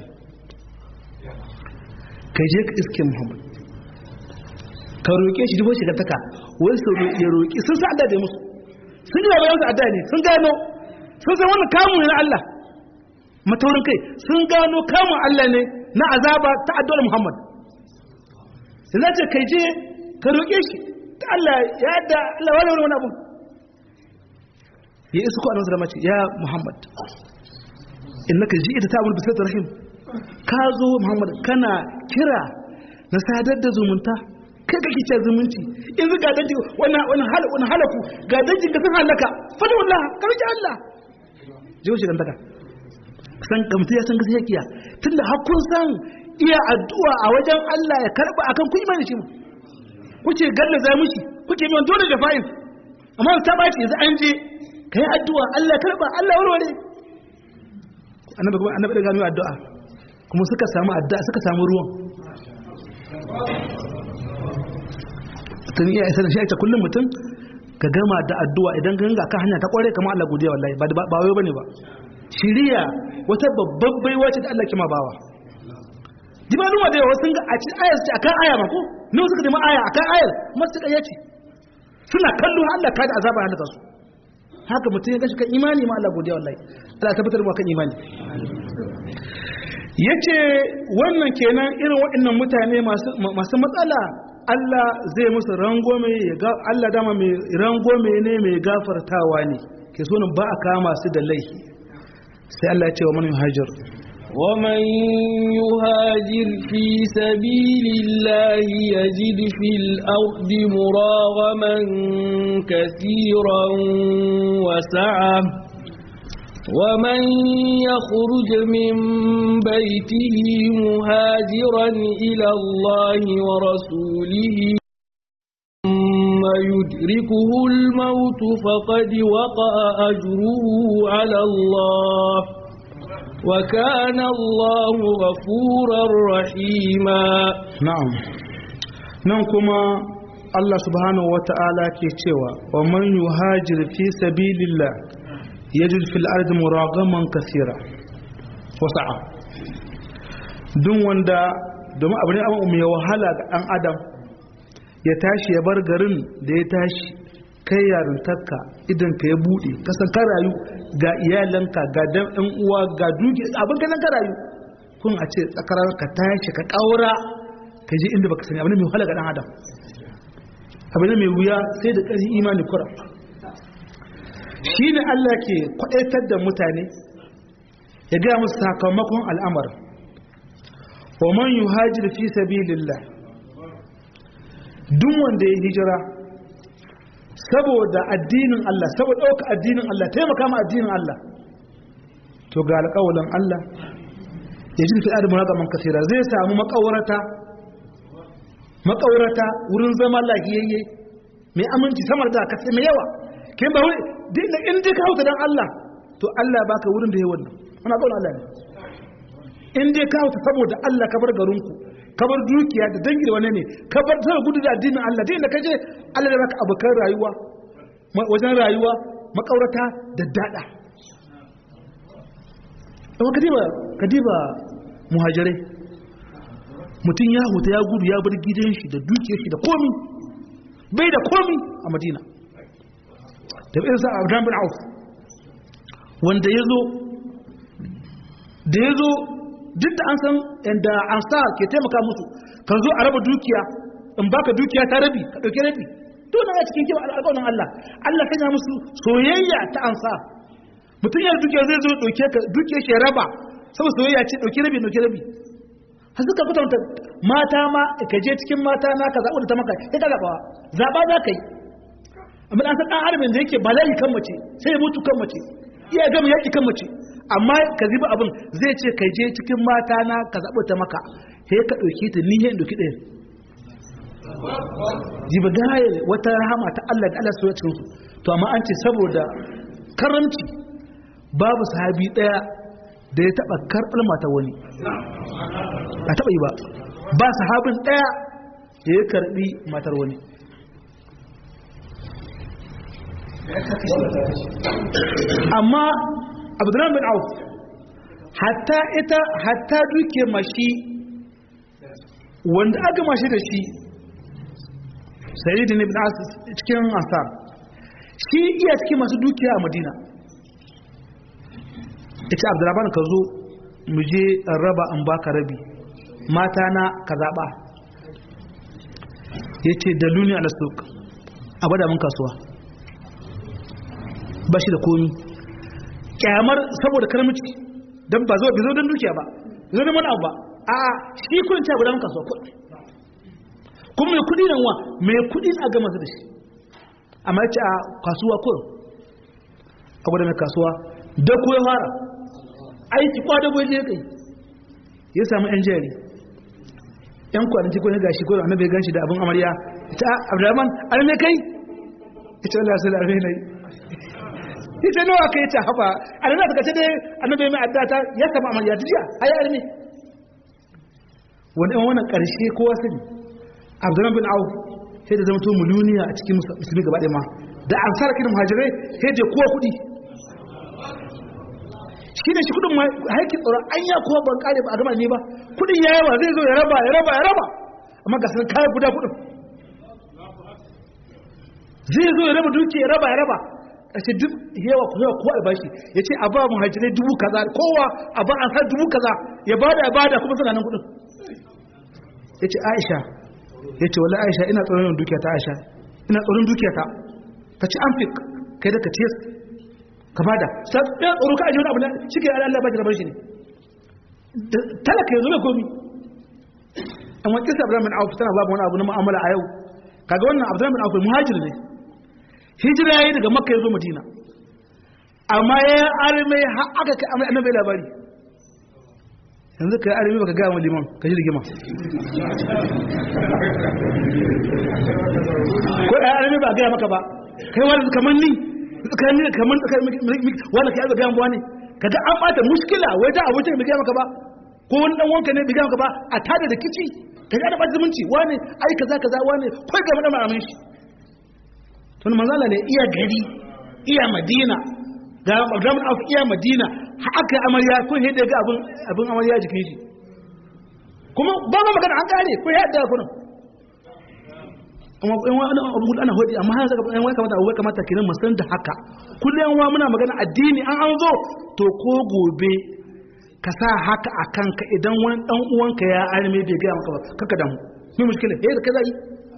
kai je ka iske Muhammad ka roƙe shi dubo shiga taka wai su ya roƙi sun sa adda da musu sun yi bayan su adda ne sun gano sun san wannan kamun ne na Allah mataurin kai sun gano kamun Allah ne na azaba ta addu'ar Muhammad sai za ce kai je ka roƙe shi ta Allah ya yadda Allah wani wani wani abu ya isu ko annabi sallama ce ya Muhammad innaka ji'ita ta'mul bi rahim ka zo Muhammad kana kira na sadar da zumunta kai kake ce zumunci yanzu ga danji wannan wannan hal wannan halaku ga danji ka san halaka fa da wallahi karji Allah jiwo shi dantaka san kamta ya san gaskiya kiya tunda har kun san iya addu'a a wajen Allah ya karba akan ku imani shi kuke galla za mushi kuke mai dole da fa'in amma ta baci yanzu an je kai addu'a Allah karba Allah warware annabi kuma annabi da gano addu'a kuma suka samu addu'a suka samu ruwan tun iya isa da shi ita kullum mutum ka gama da addu'a idan ganga ka hanya ta kware kamar Allah godiya wallahi ba ba wayo bane ba shiriya wata babban baiwa ce da Allah ke ma bawa dibalun wa da yawa sun ga a cikin ayar ce akan aya ma ko ne suka nemi aya akan ayar kuma suka yace suna kallo Allah ka da azaba halaka su haka mutum ya gashi kan imani ma Allah godiya wallahi Allah tabbatar mu kan imani yace wannan kenan irin waɗannan mutane masu matsala Allah zai musu rangome ya Allah dama mai rangome ne mai gafartawa ne ke so ba a kama su da laifi sai Allah ya ce wa man yuhajir ومن يهاجر في سبيل الله يجد في الأرض مراغما كثيرا وسعة ومن يخرج من بيته مهاجرا إلى الله ورسوله ثم يدركه الموت فقد وقع أجره على الله وكان الله غفورا رحيما نعم ننكما الله سبحانه وتعالى كي ومن يهاجر في سبيل الله يجد في الأرض مراغما كثيرا وسعة دون وندا domin abu ne abu mai wahala ga ɗan adam ya tashi ya bar garin da ya tashi kai yarintarka idan ka ya buɗe kasan ka rayu ga iyalanka ga dan ɗan uwa ga duki abin ka ka rayu kun a ce tsakarar ka tashi ka ƙaura ka je inda baka sani abu ne mai wahala ga ɗan adam abu ne mai wuya sai da ƙarfi imani kura shi ne Allah ke kwaɗaitar da mutane ya gaya musu sakamakon al'amar wa man yi hajji fi sabilillah duk wanda ya hijira saboda addinin Allah saboda ɗauka addinin Allah taimaka ma addinin Allah to ga alƙawalin Allah ya ji fi'ar muragaman kasira zai samu makawarata makawarata wurin zama lahiyayye mai aminci samar da kasai mai yawa kin ba wai dinda in dai ka hauta dan Allah to Allah ya baka wurin da yayi wannan wannan kaulin Allah ne in dai ka hauta saboda Allah ka bar garinku ka bar dukiya da dangi da wani ne ka bar sai gudu da addinin Allah dai inda kaje Allah ya baka abukan rayuwa wajen rayuwa makaurata da dada amma kadiba kadiba muhajirai mutum ya huta ya gudu ya bar gidan shi da dukiyar shi da komi bai da komi a Madina da irin sa Abdurrahman bin Auf wanda ya zo da ya zo duk da an san yadda an sa ke taimaka musu kan zo a raba dukiya in baka dukiya ta rabi ka ɗauki rabi to na cikin kiwa alƙawarin Allah Allah kan ya musu soyayya ta ansa mutum yana dukiya zai zo ɗauke ka dukiya shi raba saboda soyayya ce ɗauki rabi ɗauki rabi har suka kwatanta mata ma ka je cikin mata na ka zaɓi da ta maka sai ka zaɓa zaɓa za ka yi amma an san ɗan armin da yake bala'i kan mace sai ya mutu kan mace iya gama yaƙi kan mace amma ka ziba abin zai ce ka je cikin mata na ka zaɓi ta maka sai ka ɗauki ta ni yin ɗauki ɗaya jiba gaya wata rahama ta Allah da Allah soya cikin su to amma an ce saboda karamci babu sahabi ɗaya da ya taɓa karɓar mata wani a taɓa yi ba ba sahabin ɗaya da ya karɓi matar wani amma abdullahi bin auf hatta ita hatta duke mashi wanda aka mashi da shi sayyidin ibn as cikin asar shi iya cikin masu dukiya a madina ita abdullahi ka zo mu je raba in baka rabi mata na ka zaɓa ya ce da luni a lasuk a bada mun kasuwa ba shi da komi kyamar saboda karmici don ba zo bizo don dukiya ba zo don wani abu ba a shi kudin ta guda mun kasuwa kudi kuma mai kudi nan wa mai kudi a gama su da shi amma ya ce a kasuwa kurin a gwada mai kasuwa da kuwa fara aiki kwada bai je kai ya samu yan jari yan kwanci ko ne gashi ko annabi ganshi da abin amarya ita Abdurrahman arme kai ita Allah sai arme ne ita nawa kai ta haba annabi daga ce annabi mai addata ya samu amarya jiya ai arme wani wannan karshe kowa sani Abdurrahman bin Auf sai da zama to muluniya a cikin musulmi gaba ɗaya ma da ansar kin muhajirai sai da kowa kuɗi shi ne shi kudin haikin tsoron an ya kuwa ban kare ba a gama ne ba kudin ya yawa zai zo ya raba ya raba ya raba amma ga sanar kayan guda kudin zai zo ya raba duki ya raba ya raba ƙashe duk yawa kuma yawa kowa albashi ya ce a ba mu hajjirai dubu kaza kowa a ba an har dubu kaza ya bada ya bada kuma suna nan kudin ya ce aisha ya ce wala aisha ina tsoron dukiya ta aisha ina tsoron dukiya ta ka ci an fi kai da ka ce ka bada sai tsoro ka aje wani abu na shike Allah ba ki rabar shi ne talaka yanzu mai komi amma kisa Abdurrahman bin Auf tana babu wani abu na mu'amala a yau kaga wannan Abdurrahman bin Auf muhajir ne hijira yayi daga Makka ya zo Madina amma ya arme har aka kai amma annabi labari yanzu kai arme baka ga mu liman ka ji rigima ko ai arme ba ga maka ba kai wani kamar ni tsakanin kamar wanda ka yaza gayan buwa ne kaga an bata muskila wai ta abincin bai gaya maka ba ko wani dan wanka ne bai gaya maka ba a tada da kici ka ga da bata zumunci wani ai kaza kaza wani kai ga madan maramin shi to manzala ne iya gari iya madina ga Abdurrahman Auf iya madina haka amarya ko he ga abin abin amarya jikin shi kuma ba ma magana an kare ko ya da kunan amma in wani abu ana hodi amma har saka wai kamata abu kamata kiran mu san da haka kullum wa muna magana addini an an zo to ko gobe ka sa haka a kanka idan wani dan uwanka ya arme bai ga maka ba kaka damu me mushkila eh kaza yi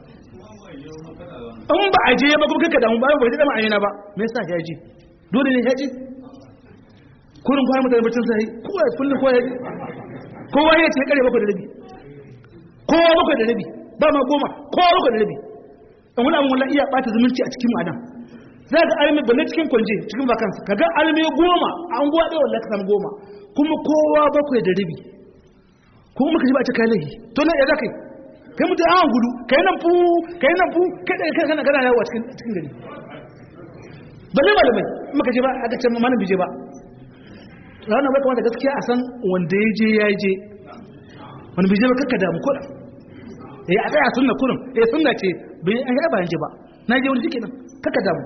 in ba a je ba kuma kaka damu ba ba ji da ma'ayina ba me yasa ya ji dole ne ya ji kullum kwana mutane bacin sai kowa kullum kowa ya ji kowa ya ce kare bakwai da rabi kowa bakwai da rabi ba ma goma kowa bakwai da rabi in wani abin wallah iya bata zumunci a cikin ma'ana za ga almi balle cikin kwanje cikin vakansa ka ga almi goma an guwa ɗaya wallah ka samu goma kuma kowa bakwai da rabi kuma muka ji ba a cikin lahi to na ya za kai kai mutum an gudu kai nan fu kai nan fu kai ɗaya kai kana gana yawa cikin cikin gari balle malamai muka ji ba a ga can malam bije ba ranar bai kamata gaskiya a san wanda ya je ya je wani bije ba kakka damu kuɗa ya a tsaya sunna kurin ya sunna ce bai an yi bayan ji ba na je wani jiki nan kakka damu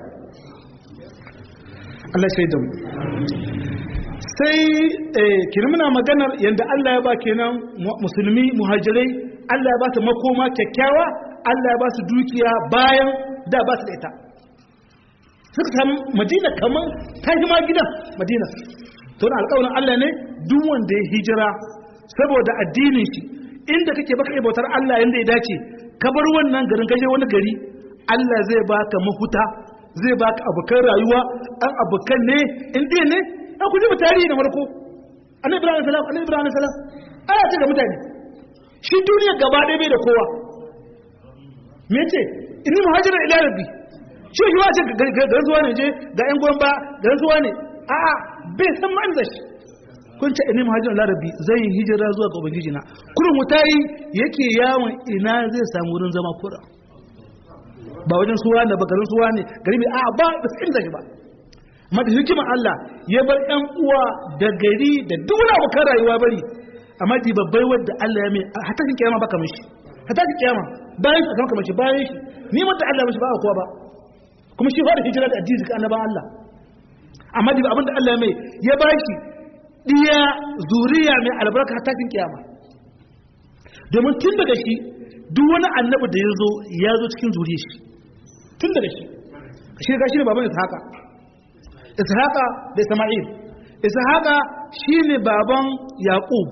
Allah sai damu sai kirmina maganar yadda Allah ya ba kenan musulmi muhajirai Allah ya ba su makoma kyakkyawa Allah ya ba su dukiya bayan da ba su da ita suka samu madina kamar ta ma gidan madina to na alƙawarin Allah ne duk wanda ya hijira saboda addinin shi inda kake baka iya bautar Allah yanda ya dace ka bar wannan garin kaje wani gari Allah zai baka mafuta zai baka abokan rayuwa an abokan ne in dai ne an ku ji tarihi na farko annabi ibrahim salam annabi ibrahim salam aya ce ga mutane shi duniya gaba ɗaya bai da kowa me ce inni muhajira ila rabbi shi shi wace garin zuwa ne je ga yan goyon ba garin zuwa ne a'a bai san ma'an da shi kun ce inni muhajira ila rabbi zai hijira zuwa ga ubangiji na kurin mutayi yake yawon ina zai samu wurin zama kura ba wajen suwa ne ba garin suwa ne gari mai a ba da sun da shi ba amma da hikimar Allah ya bar ƴan uwa da gari da duk wani abokan rayuwa bari amma di babbai wadda Allah ya mai hata shi kiyama baka mishi hata shi kiyama bayan ka kanka mishi bayan shi ni mata Allah mishi ba a kowa ba kuma shi fara hijira da addini ga annaban Allah amma di abinda Allah ya mai ya ba shi diya zuriya mai albarka hata shi kiyama domin tun daga shi duk wani annabi da ya zo ya zo cikin zuriyar shi tun daga shi shi ga shi ne baban ishaqa ishaqa da isma'il ishaqa shine baban yaqub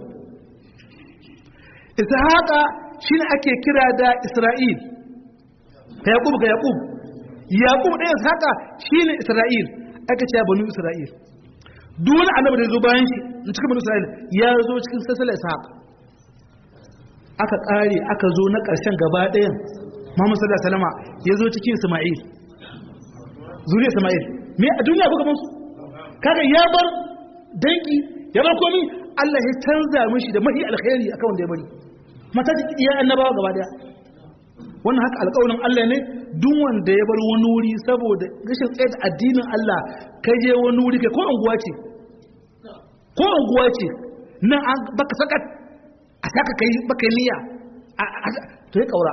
ishaqa shine ake kira da isra'il ka yaqub ga yaqub yaqub da ishaqa shine isra'il aka ce banu isra'il duk wani annabi da ya zo bayan shi cikin banu isra'il ya zo cikin sasala ishaqa aka kare aka zo na ƙarshen gaba ɗayan Muhammad sallallahu alaihi wasallam ya zo cikin Isma'il zuriya Isma'il me a duniya kuka musu kaga ya bar danki ya bar komi Allah ya canza mishi da mahi alkhairi akan wanda ya bari mata ta iya annabawa gaba daya wannan haka alƙawarin Allah ne duk wanda ya bar wani wuri saboda rashin tsaye da addinin Allah kai je wani wuri kai ko unguwa ce ko unguwa ce nan an baka sakat a saka kai baka niyya to ya kaura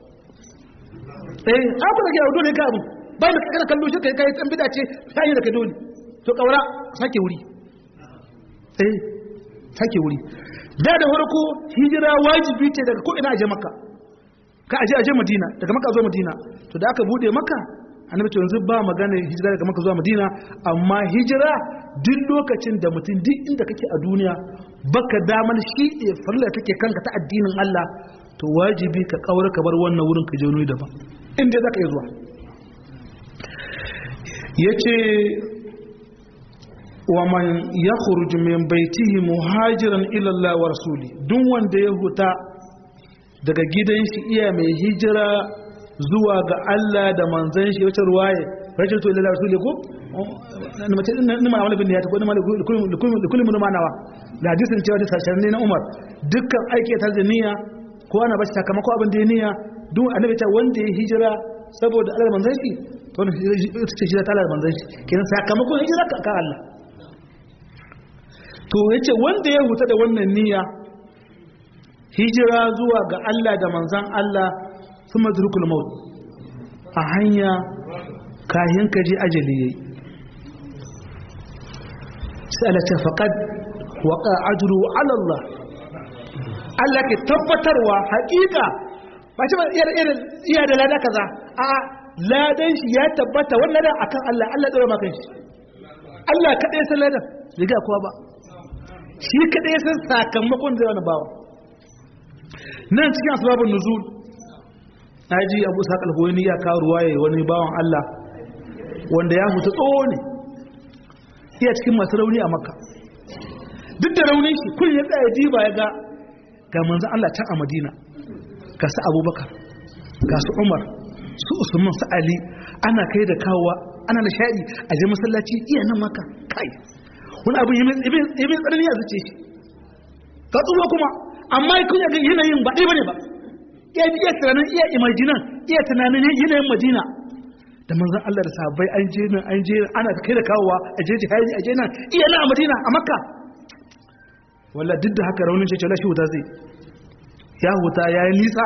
eh abu da ke dole ka abu ba da kana kallo shi kai kai san bida ce sai da kai dole to kaura sake wuri eh sake wuri da da farko hijira wajibi ce daga ko ina aje maka ka aje aje madina daga maka zuwa madina to da aka bude maka annabi to yanzu ba magana hijira daga maka zuwa madina amma hijira duk lokacin da mutum duk inda kake a duniya baka damar shi farla take kanka ta addinin Allah to wajibi ka kaura ka bar wannan wurin ka je wani daban inda zaka iya zuwa yace wa man yakhruj min baitihi muhajiran ila Allah wa rasuli duk wanda ya huta daga gidan shi iya mai hijira zuwa ga Allah da manzon shi wacce ruwaye rajul to ila rasuli ko na mace din ma wani bin ya ta ko ma da kullum mun manawa da hadisin cewa da sashen ne na Umar dukkan aiki ta da niyya ko ana bashi sakamako abin da ya niyya duk annabi ta wanda ya hijira saboda Allah da manzon shi to ne ce hijira ta Allah da manzon shi kenan sakamakon hijira ka Allah to yace wanda ya huta da wannan niyya hijira zuwa ga Allah da manzon Allah kuma zurkul maut a hanya kayan ka je ajali yayi sai Allah ta faqad waqa ajru ala Allah Allah ke tabbatarwa haƙiƙa ba ce ba iya da lada kaza a ladan shi ya tabbata wannan ladan akan Allah Allah tsara maka shi Allah kadai san ladan riga kowa ba shi kadai san sakamakon da wani bawa nan cikin asbabun nuzul naji Abu Sa'id al-Huwaini ya kawo ruwaye wani bawan Allah wanda ya mutu tsoho ne iya cikin masu rauni a Makka duk da raunin shi kun ya tsaya jiba ya ga ga manzon Allah can a Madina ga su Abubakar ga su Umar su Usman su Ali ana kai da kawowa ana nishadi a je masallaci iya nan maka kai wani abu yi mai tsanani a zuce shi ka tsuwa kuma amma kun yaga yanayin ba ɗaya bane ba iya iya tunanin iya imajinan iya tunanin yanayin madina da manzon Allah da sahabbai an je nan an je ana kai da kawowa a je jihadi a je nan iya nan a madina a makka wallah duk da haka raunin ce shi wuta zai ya huta ya yi nisa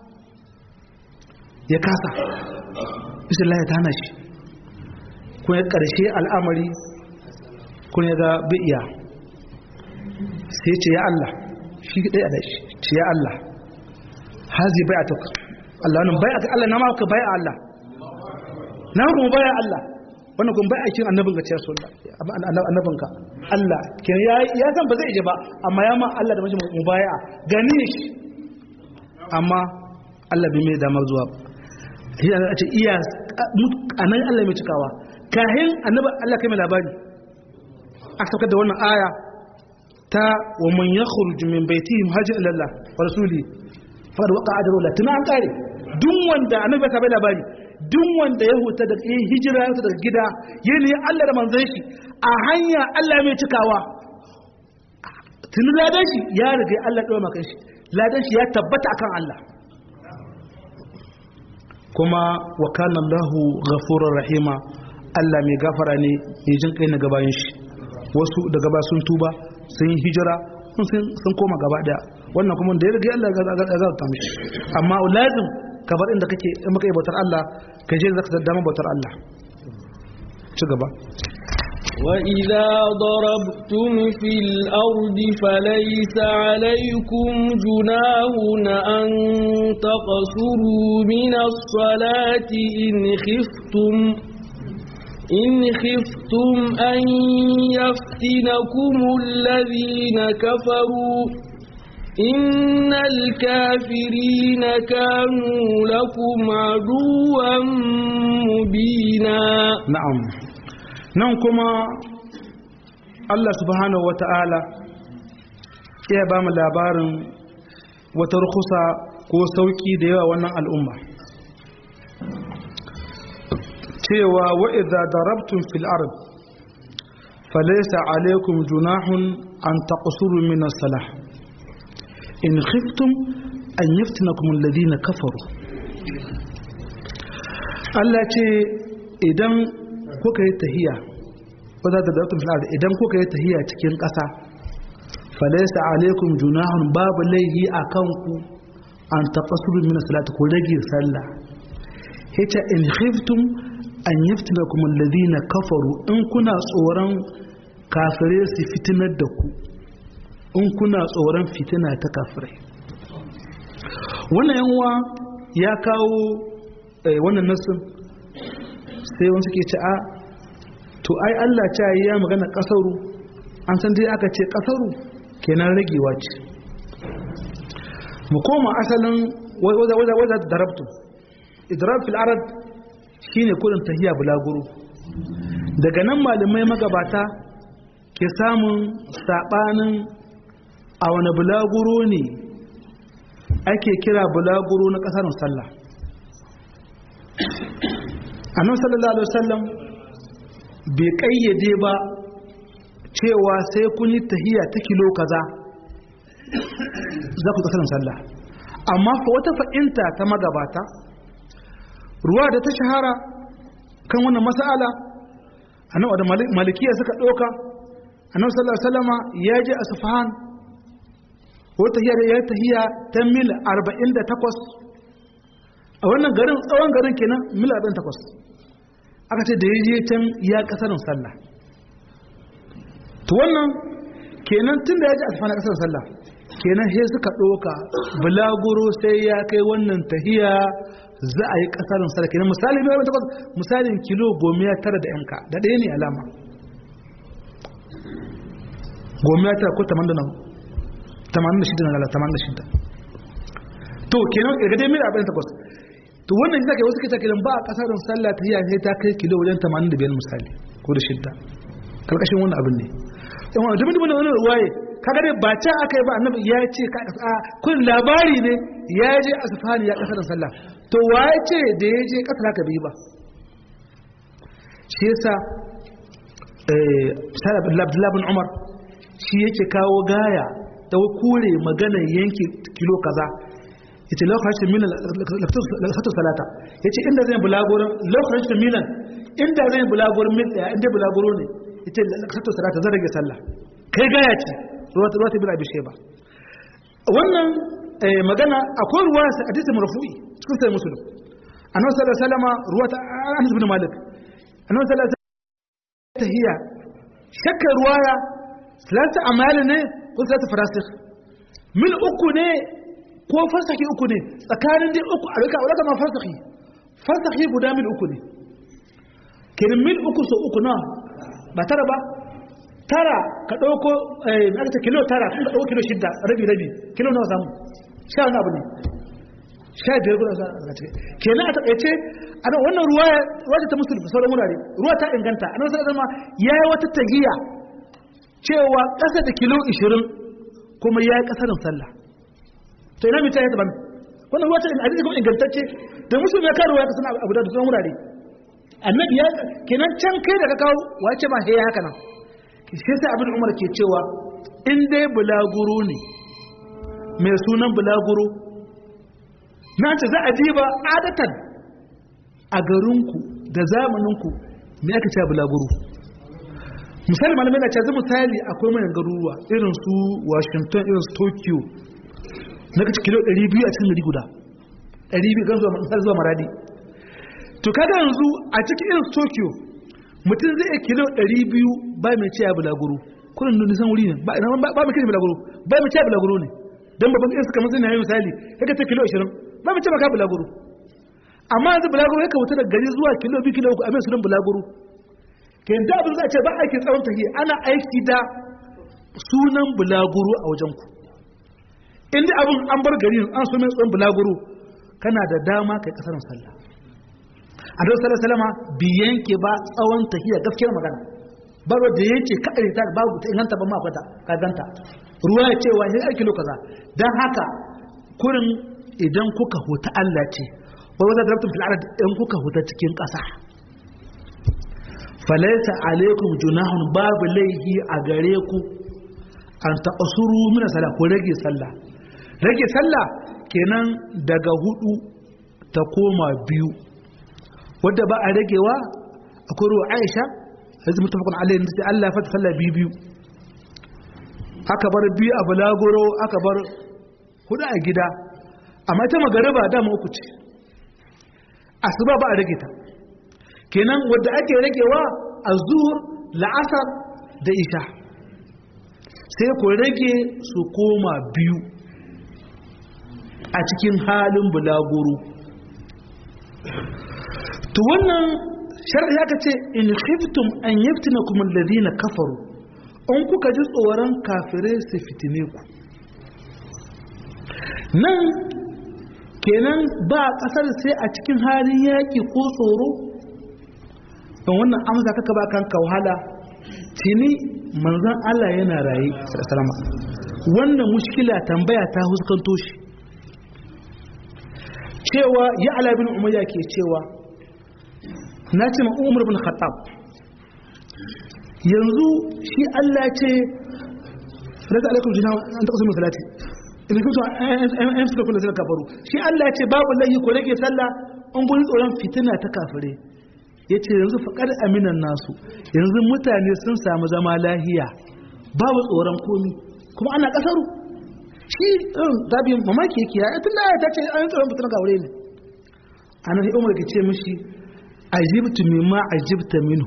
ya kasa bisa Allah ya tana shi kun ya ƙarshe al'amari kun ya ga bi'iya sai ce ya Allah shi ɗaya da shi ce ya Allah hazi bai a tuka Allah nan bai a Allah na maka bai a Allah na kuma bai a Allah wannan kuma bai a kin annabin ga ciyar sulla annabin ka Allah ke ya san ba zai je ba amma ya ma Allah da mashi mubaya gani shi amma Allah bai mai damar zuwa shi a ce iya a nan Allah mai cikawa kahin annabi Allah kai mai labari a saukar da wannan aya ta wa man yakhruju min baitihi muhajir ila Allah wa rasuli fa da waqa ajru la tuna an kare duk wanda annabi ka bai labari duk wanda ya huta da ya hijira ya daga gida ya ne Allah da manzon shi a hanya Allah mai cikawa tuni ladan shi ya riga Allah ɗora maka shi ladan shi ya tabbata akan Allah kuma wa kana Allahu ghafurur rahima Allah mai gafara ne mai jin kai na gabayin shi wasu daga ba sun tuba sun yi hijira sun koma gaba daya wannan kuma da ya riga Allah ya zata mishi amma lazim ka bar inda kake in maka bautar Allah ka je zaka dama bautar Allah ci gaba وإذا ضربتم في الأرض فليس عليكم جناه أن تقصروا من الصلاة إن خفتم إن خفتم أن يفتنكم الذين كفروا إن الكافرين كانوا لكم عدوا مبينا نعم nan kuma Allah subhanahu wa ta'ala iya ba mu labarin wata rukusa ko sauki da yawa wannan al'umma cewa wa'iza darabtun fil ard falaisa alaikum junahun an taqsuru min as-salah in khiftum an yaftinakum alladhina kafaru Allah ce idan kuka yi tahiya wadda da dautun fil'ar idan kuka yi tahiya cikin ƙasa falaisa alaikum junahun babu laihi a kanku an taɓa surun mina salatu ko rage sallah hita in khiftum an yaftina kuma ladina kafaru in kuna tsoron kafire su fitinar da ku in kuna tsoron fitina ta kafirai wannan yanwa ya kawo wannan nasin sai wani suke ce a to ai Allah ce ya magana kasaru an san dai aka ce kasaru kenan ragewa ce mu koma asalin wadda wadda wadda darabtu idrab fil arad shine kudin tahiya bulaguro daga nan malamai magabata ke samun sabanin a wani bulaguro ne ake kira bulaguro na kasar sallah annabi sallallahu alaihi wasallam bai kayyade ba cewa sai kun yi tahiya ta kilo kaza za ku kasar sallah amma fa wata fa'inta ta magabata ruwa da ta shahara kan wannan mas'ala annabi da malikiya suka doka annabi sallallahu alaihi wasallama ya je asfahan ko tahiya da ya tahiya ta mil 48 a wannan garin tsawon garin kenan mil 48 aka ce da ya je can ya kasarin sallah to wannan kenan tun da ya ji asfana kasarin sallah kenan sai suka ɗoka bulaguro sai ya kai wannan tahiya za a yi kasarin sallah kenan misali mai takwas misalin kilo gomiya tara da yanka da ɗaya ne alama gomiya tara ko tamanin da tamanin da shida na lala tamanin da shida to kenan ga dai mil arba'in takwas to wannan shi zaka wasu kita kiran ba a kasarin sallah ta sai ta kai kilo wajen 85 misali ko da shidda karkashin wannan abin ne yan wani dumin dumin wannan ruwaye kaga dai ba ta aka yi ba annabi ya ce ka a kun labari ne ya je asfani ya kasarin sallah to waye ce da ya je kasar haka bai ba shi yasa eh sallallahu abdullahi bin umar shi yake kawo gaya da kore maganar yanke kilo kaza yace lokacin milan lafatu salata yace inda zai bulaguro lokacin milan inda zai bulaguro mil daya inda bulaguro ne yace lafatu salata zan rage sallah kai gaya ce ruwa ruwa bin abi sheba wannan magana akwai ruwa hadisi marfu'i cikin sai muslim annabi sallallahu alaihi wasallam ruwa ta Anas bin Malik annabi sallallahu alaihi wasallam tahiyya shakka ruwaya salatu amal ne ko salatu farasikh mil uku ne ko farsaki uku ne tsakanin dai uku a rika wadda ma farsaki farsaki guda mil uku ne kirin mil uku so uku na ba tara ba tara ka ɗauko aka ce kilo tara kun ka ɗauko kilo shidda rabi rabi kilo nawa samu sha wani abu ne sha biyar guda sa a cikin kenan a taƙaice ana wannan ruwa ruwa ta musulmi sauran wurare ruwa ta inganta a nan sai zama ya yi wata tahiya cewa ƙasa da kilo ishirin kuma ya yi ƙasarin sallah to ina mita ya taɓa wannan ruwa ta hadisi kuma ingantacce da musulmi ya karuwa ya kasance abu da sauran wurare annabi ya kenan can kai da ka kawo wace ma he haka nan shi sai abin umar ke cewa in dai bulaguro ne mai sunan bulaguro na ce za a diba adatan a garinku da zamaninku me aka ce bulaguro misali malamai na ce zai misali akwai mayan garuruwa irin su washington irin su tokyo na kaci kilo 200 a cikin gari guda 200 gan zuwa maradi to kada yanzu a cikin irin tokyo mutum zai kilo 200 ba mai ciya bulaguro kullum da nisan wuri ne ba mai kiri bulaguro ba mai ciya bulaguro ne don babban irin suka matsayin yayin misali ya ka ce kilo 20 ba mai ciya maka bulaguro amma yanzu bulaguro ya ka wuta da gari zuwa kilo 2 kilo 3 a mai sunan bulaguro ke yanta abin za a ce ba aiki tsawon tafiya ana aiki da sunan bulaguro a wajen ku inda abin an bar gari an so mai tsawon bulaguro kana da dama kai kasar sallah a don sallar salama biyan ke ba tsawon tafiya gaskiyar magana baro da ya ce ka ta babu ta inganta ba makwata ka ganta ruwa ya ce wani aiki lokaza don haka kurin idan kuka huta Allah ce wai wata da rabtun fil'ar in kuka huta cikin ƙasa falaita alaikum junahun babu laihi a gare ku an taɓasuru mina sallah ko rage sallah rage sallah kenan daga hudu ta koma biyu wadda ba a ragewa akwai ruwa aisha yanzu mutafakun alayhi da Allah ya fata sallah biyu biyu aka bar biyu a balagoro aka bar hudu a gida amma ita magariba dama uku ce asuba ba a rage ta kenan wadda ake ragewa a zuhur la'asar da isha sai ku rage su koma biyu a cikin halin bulagoro to wannan shar'i aka ce in khiftum an yaftinakum alladhina kafaru in kuka ji tsoron kafirai su fitine ku nan kenan ba kasar sai a cikin halin yaƙi ko tsoro don wannan amsa kaka ba kanka wahala tuni manzon Allah yana raye sallama wannan mushkila tambaya ta huskanto shi cewa ya ala bin umayya ke cewa na ce ma umar bin khattab yanzu shi Allah ce rata alaikum jina an taɓa sunan salati in kuntu an fi kula da kafaru shi Allah ce babu lahi ko rage sallah an gurin tsoron fitina ta kafire ya ce yanzu faƙar aminan nasu yanzu mutane sun samu zama lahiya babu tsoron komi kuma ana ƙasaru shi gabi mamaki yake ya tun da ta ce an tsoron fitina kafire ne a nan umar ke ce mishi ajibtu mimma ajibta minu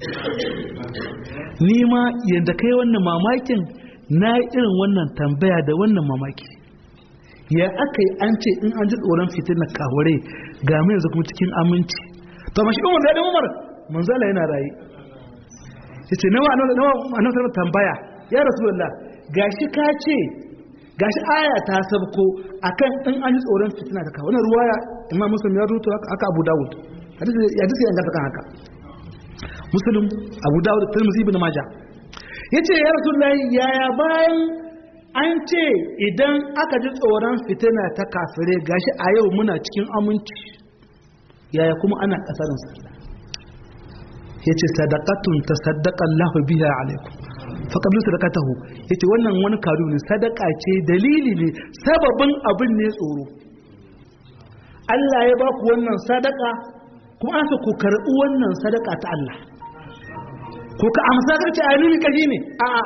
ni ma yadda kai wannan mamakin na irin wannan tambaya da wannan mamaki ya aka yi an ce in an ji tsoron fitina kawure ga mai yanzu kuma cikin aminci to mashi umar da umar manzala yana raye ya ce nawa a nan tambaya ya rasulullah gashi ka ce gashi aya ta sabko akan in an ji tsoron fitina ta kawo wannan ruwaya imam muslim ya rubuta haka abu dawud ya duka yanga kan haka muslim abu dawud tirmidhi ibn majah yace ya rasulullahi yaya bayan an ce idan aka ji tsoron fitina ta kafire gashi a yau muna cikin aminci yaya kuma ana kasarin sallah yace sadaqatun tasaddaqa Allahu biha alaikum fa qablu sadaqatahu yace wannan wani kadu ne sadaka ce dalili ne sababin abin ne tsoro Allah ya ba ku wannan sadaka kuma an ku karɓi wannan sadaka ta Allah ko ka amsa ka ce ainihin kaji ne a a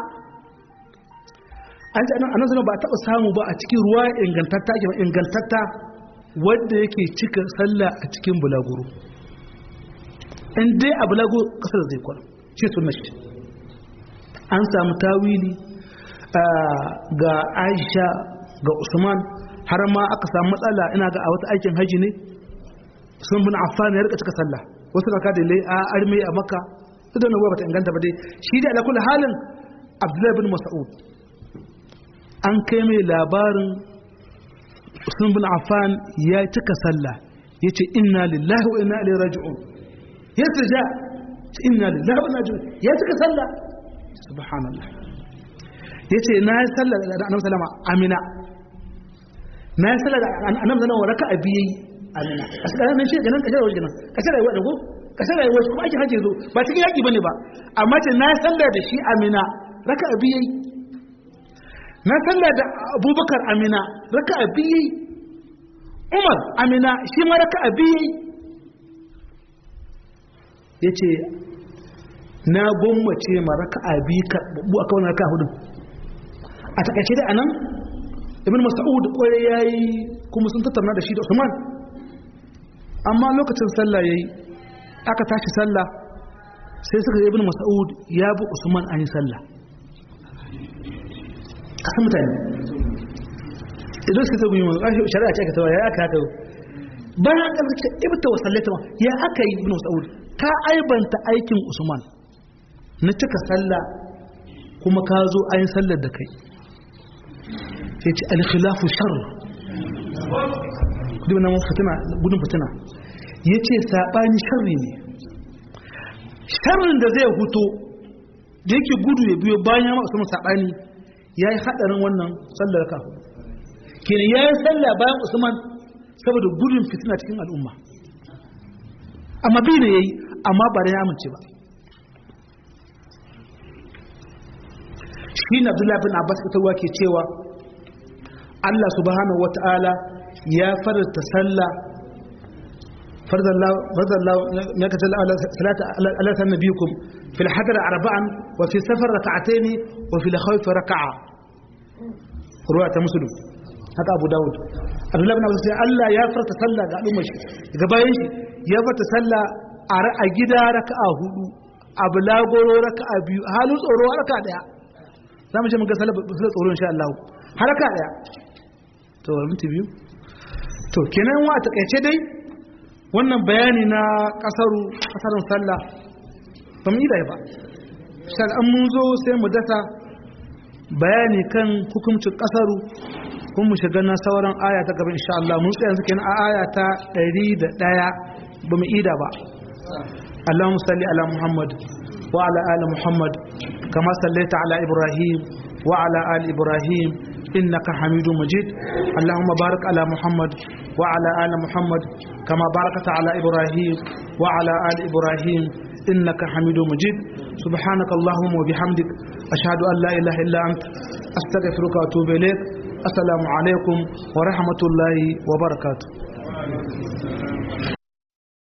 an ce anan sanar ba a taɓa samu ba a cikin ruwa ingantatta ke ingantatta wadda yake cika sallah a cikin bulaguro in dai a bulaguro kasar zai kwana ce sun mashi an samu tawili ga aisha ga usman har ma aka samu matsala ina ga a wata aikin haji ne sun bin affan ya rika cika sallah wasu raka da lai a arme a makka duk da nawa bata inganta ba dai shi da alakul halin abdullahi bin mas'ud an kai mai labarin usman bin affan ya cika sallah ya ce inna lillahi wa inna ilaihi raji'un ya sirja inna lillahi wa inna ilaihi raji'un ya cika sallah subhanallah ya ce na yi sallah da annabi sallama amina na yi sallah da annabi sallama raka'a biyu amina a cikin nan shi ganin kashe rayuwa kashe rayuwa da ko kashe rayuwa kuma aikin hajji zo ba cikin yaki bane ba amma ce na yi sallah da shi amina raka'a biyu na sallah da abubakar amina raka'a biyu umar amina shi ma raka'a biyu ya ce na gwammace ma raka'a biyu karɓaɓɓu a kawai raka'a hudu a takaice da anan ibn mas'ud kwarai yayi kuma sun tattauna da shi da Usman amma lokacin sallah yayi aka tashi sallah sai suka ibn mas'ud ya bi Usman an yi sallah kasan mutane idan suka tabi mun kashi shari'a ce aka tawa ya aka haka bayan an kace ibta wa sallata ya aka yi ibn mas'ud ka aibanta aikin Usman na cika sallah kuma ka zo ayin sallar da kai sai ce alkhilafu shar kudi wannan fitina gudun fitina ya ce saɓani sharri ne sharrin da zai huto da yake gudu ya biyo bayan ya masu saɓani ya yi haɗarin wannan sallar ka kenan ya yi sallah bayan usman saboda gudun fitina cikin al'umma amma bi ne ya yi amma ba da ya amince ba shi na abdullahi bin abbas ita ke cewa Allah subhanahu wata'ala ya farta sallah farzallahu ya kace salata ala nabiyikum fil hadar arba'an wa fi safar rak'atayn wa fil khawf rak'a ruwa ta muslim haka abu daud abdullahi bin abbas Allah ya farta sallah ga al'umma shi ga bayan shi ya farta sallah a gida raka'a hudu a bulagoro raka'a biyu halin tsoro raka'a daya za mu ce mun ga sallah tsoro insha Allah haraka daya to minti biyu to kenan wa takaice dai wannan bayani na kasaru kasarun sallah ba mu yi da ba sai an mun zo sai mu dasa bayani kan hukuncin kasaru kun mu shiga na sauran aya ta gaba insha Allah mun tsaya yanzu kenan a aya ta 101 ba mu ida ba Allahumma salli ala Muhammad wa ala ali Muhammad kama sallaita ala Ibrahim wa ala ali Ibrahim إنك حميد مجيد اللهم بارك على محمد وعلى آل محمد كما باركت على إبراهيم وعلى آل إبراهيم إنك حميد مجيد سبحانك اللهم وبحمدك أشهد أن لا إله إلا أنت أستغفرك وأتوب إليك السلام عليكم ورحمة الله وبركاته